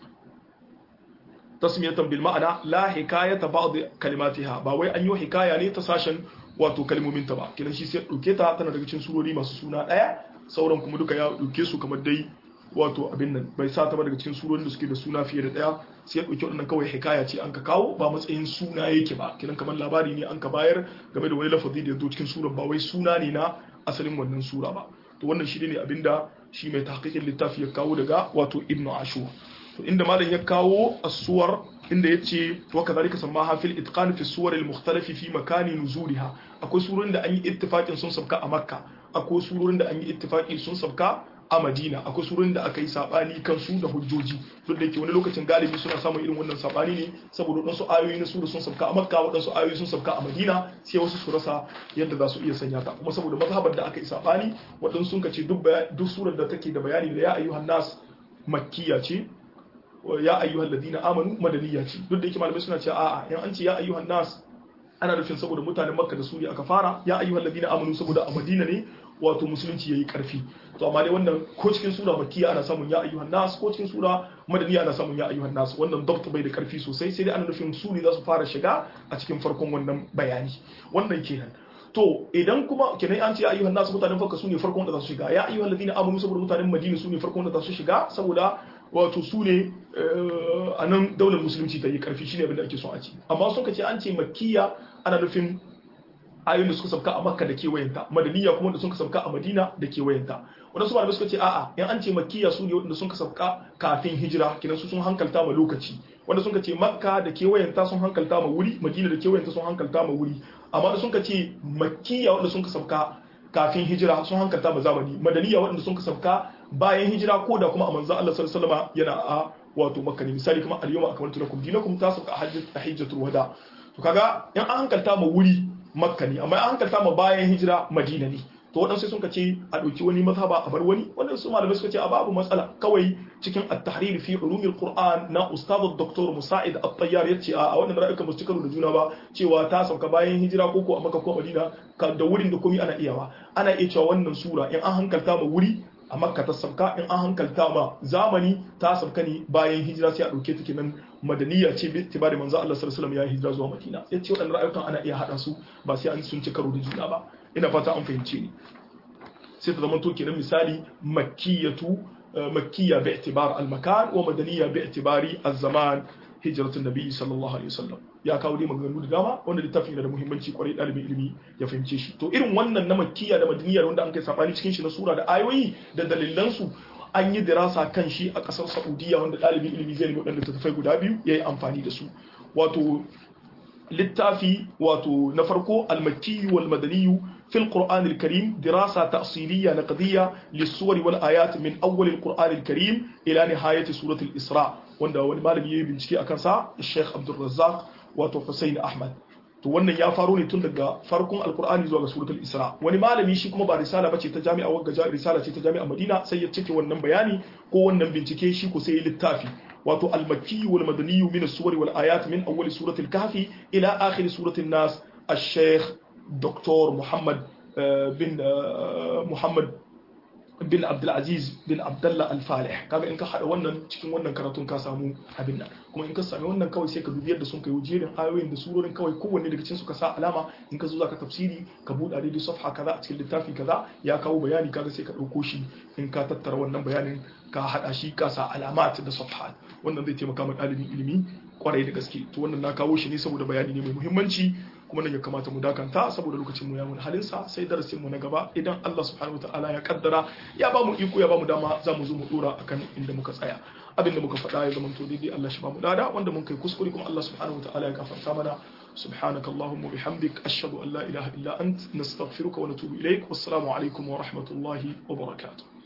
tasmiyatan bil ma'ana la hikayata ba'd kalimatiha ba wai an yi hikaya ne ta sashen wato kalmomin ta ba kidan shi sai dauke ta tana daga cikin surori masu suna daya sauran kuma duka ya dauke su kamar dai wato abin nan bai sa ta ba daga cikin surorin da suke da suna fiye da daya sai ya dauke wannan kawai hikaya ce an ka kawo ba matsayin suna yake ba kidan kamar labari ne an ka bayar game da wani lafazi da ya zo cikin surar ba wai suna ne na asalin wannan sura ba to wannan shi ne abinda shi mai tahqiqin littafi ya kawo daga wato ibnu ashur to inda malam ya kawo as-suwar inda yace wa kadhalika samaha fil itqan fi suwar al-mukhtalif fi makani nuzuliha akwai surorin da an yi ittifaqin sun sabka a makka akwai surorin da an yi ittifaqi sun sabka a madina akwai surorin da aka yi sabani kan su da hujjoji duk da yake wani lokacin galibi suna samun irin wannan sabani ne saboda wadansu ayoyi na sura sun sabka a makka wadansu ayoyi sun sabka a madina sai wasu su rasa yadda za su iya sanya ta kuma saboda mazhabar da aka yi sabani wadansu sun kace duk duk surar da take da bayani da ya ayyuhan nas makkiya ce ya ayyuhal ladina amanu madaniya ce duk da yake malamai suna cewa a'a yan an ce ya ayyuhan nas ana nufin saboda mutanen makka da su ne aka fara ya ayyuhal ladina amanu saboda a madina ne wato musulunci yayi karfi to amma dai wannan ko cikin sura makkiya ana samun ya ayyuhan nas ko cikin sura madaniya ana samun ya ayyuhan nas wannan dabt bai da karfi sosai sai dai ana nufin su ne za su fara shiga a cikin farkon wannan bayani wannan kenan to idan kuma kenan an ce ya ayyuhan nas mutanen farko su ne farkon da za su shiga ya ayyuhal ladina amanu saboda mutanen madina su ne farkon da za su shiga saboda wato su ne a nan daular musulunci ta yi karfi shine abin da ake son a ci amma sun ka ce an ce makkiya ana nufin ayoyin da suka sabka a makka da kewayenta madaniya kuma da suka sabka a madina da kewayenta wadansu malamai suka ce a'a in an ce makkiya su ne waɗanda sun sabka kafin hijira kinan su sun hankalta ma lokaci wanda sun ce makka da kewayenta sun hankalta ma wuri madina da kewayenta sun hankalta ma wuri amma da sun ce makkiya wanda sun sabka kafin hijira sun hankalta ma zamani madaniya waɗanda sun sabka bayan hijira ko da kuma a manzan Allah sallallahu alaihi wasallam yana a wato makka ne misali kuma al-yawma akmaltu lakum dinakum ta sabka a hajjatul wada to kaga in an hankalta ma wuri makka ne amma an hankalta ma bayan hijira madina ne to waɗansu sun ce a ɗauki wani mazhaba a bar wani waɗansu malamai suka ce a babu matsala kawai cikin at-tahrir fi ulumil qur'an na ustad dr musa'id at-tayyar yace a wannan ra'ayukan ba su karo da juna ba cewa ta sauka bayan hijira ko ko a makka ko madina da wurin da komai ana iyawa ana iya cewa wannan sura in an hankalta ma wuri a makka ta sauka in an hankalta ma zamani ta sauka ne bayan hijira sai a ɗauke ta kenan madaniya ce bi tibari manzo Allah sallallahu alaihi wasallam ya hijira zuwa madina yace waɗannan ra'ayukan ana iya hada su ba sai an sun ci karo da juna ba ina fata an fahimce ni sai ta zama to kenan misali makkiyatu makkiya bi i'tibar al-makan wa madaniya bi i'tibari az-zaman hijratun nabi sallallahu alaihi wasallam ya kawo dai maganganu da dama wanda littafin da muhimmanci kwarai dalibin ilimi ya fahimce shi to irin wannan na makkiya da madaniya wanda an kai sabani cikin shi na sura da ayoyi da dalilan su an yi dirasa kan shi a kasar saudiya wanda dalibin ilimi zai nemi wadanda tafai guda biyu yayi amfani da su wato littafi wato na farko al-makki wal madani في القرآن الكريم دراسة تأصيلية نقدية للصور والآيات من أول القرآن الكريم إلى نهاية سورة الإسراء wanda wani malami yayi bincike akan sa Sheikh Abdul Razzaq wato Hussein Ahmad to wannan ya faro ne tun daga farkon alkur'ani zuwa ga suratul isra wani malami shi kuma ba risala bace ta jami'a wagga risala ce ta jami'a madina sai ya cike wannan bayani ko wannan bincike shi ko sai ya littafi wato al-makki wal madani min as-suwar wal ayat min awwal suratul kahfi ila akhir suratul nas al-sheikh dr muhammad bin muhammad bin abdulaziz bin abdullah al-falih kaga in ka hada wannan cikin wannan karatun ka samu abin nan kuma in ka sami wannan kawai sai ka dubi yadda sun kai jerin ayoyin da surorin kawai kowanne daga cikin su ka sa alama in ka zo zaka tafsiri ka buɗa daidai safha kaza a cikin littafi kaza ya kawo bayani kaga sai ka ɗauko shi in ka tattara wannan bayanin ka hada shi ka sa alamat da safha wannan zai taimaka ma ɗalibin ilimi kwarai da gaske to wannan na kawo shi ne saboda bayani ne mai muhimmanci kuma nan ya kamata mu dakanta saboda lokacin mu ya mun halinsa sai darasin mu na gaba idan Allah subhanahu wataala ya kaddara ya ba mu iko ya ba mu dama za mu zo mu dora akan inda muka tsaya abin da muka faɗa ya zama to daidai Allah shi ba mu dada wanda mun kai kuskure kuma Allah subhanahu wataala ya gafarta mana سبحانك اللهم وبحمدك أشهد أن لا إله إلا أنت نستغفرك ونتوب إليك والسلام عليكم ورحمة الله وبركاته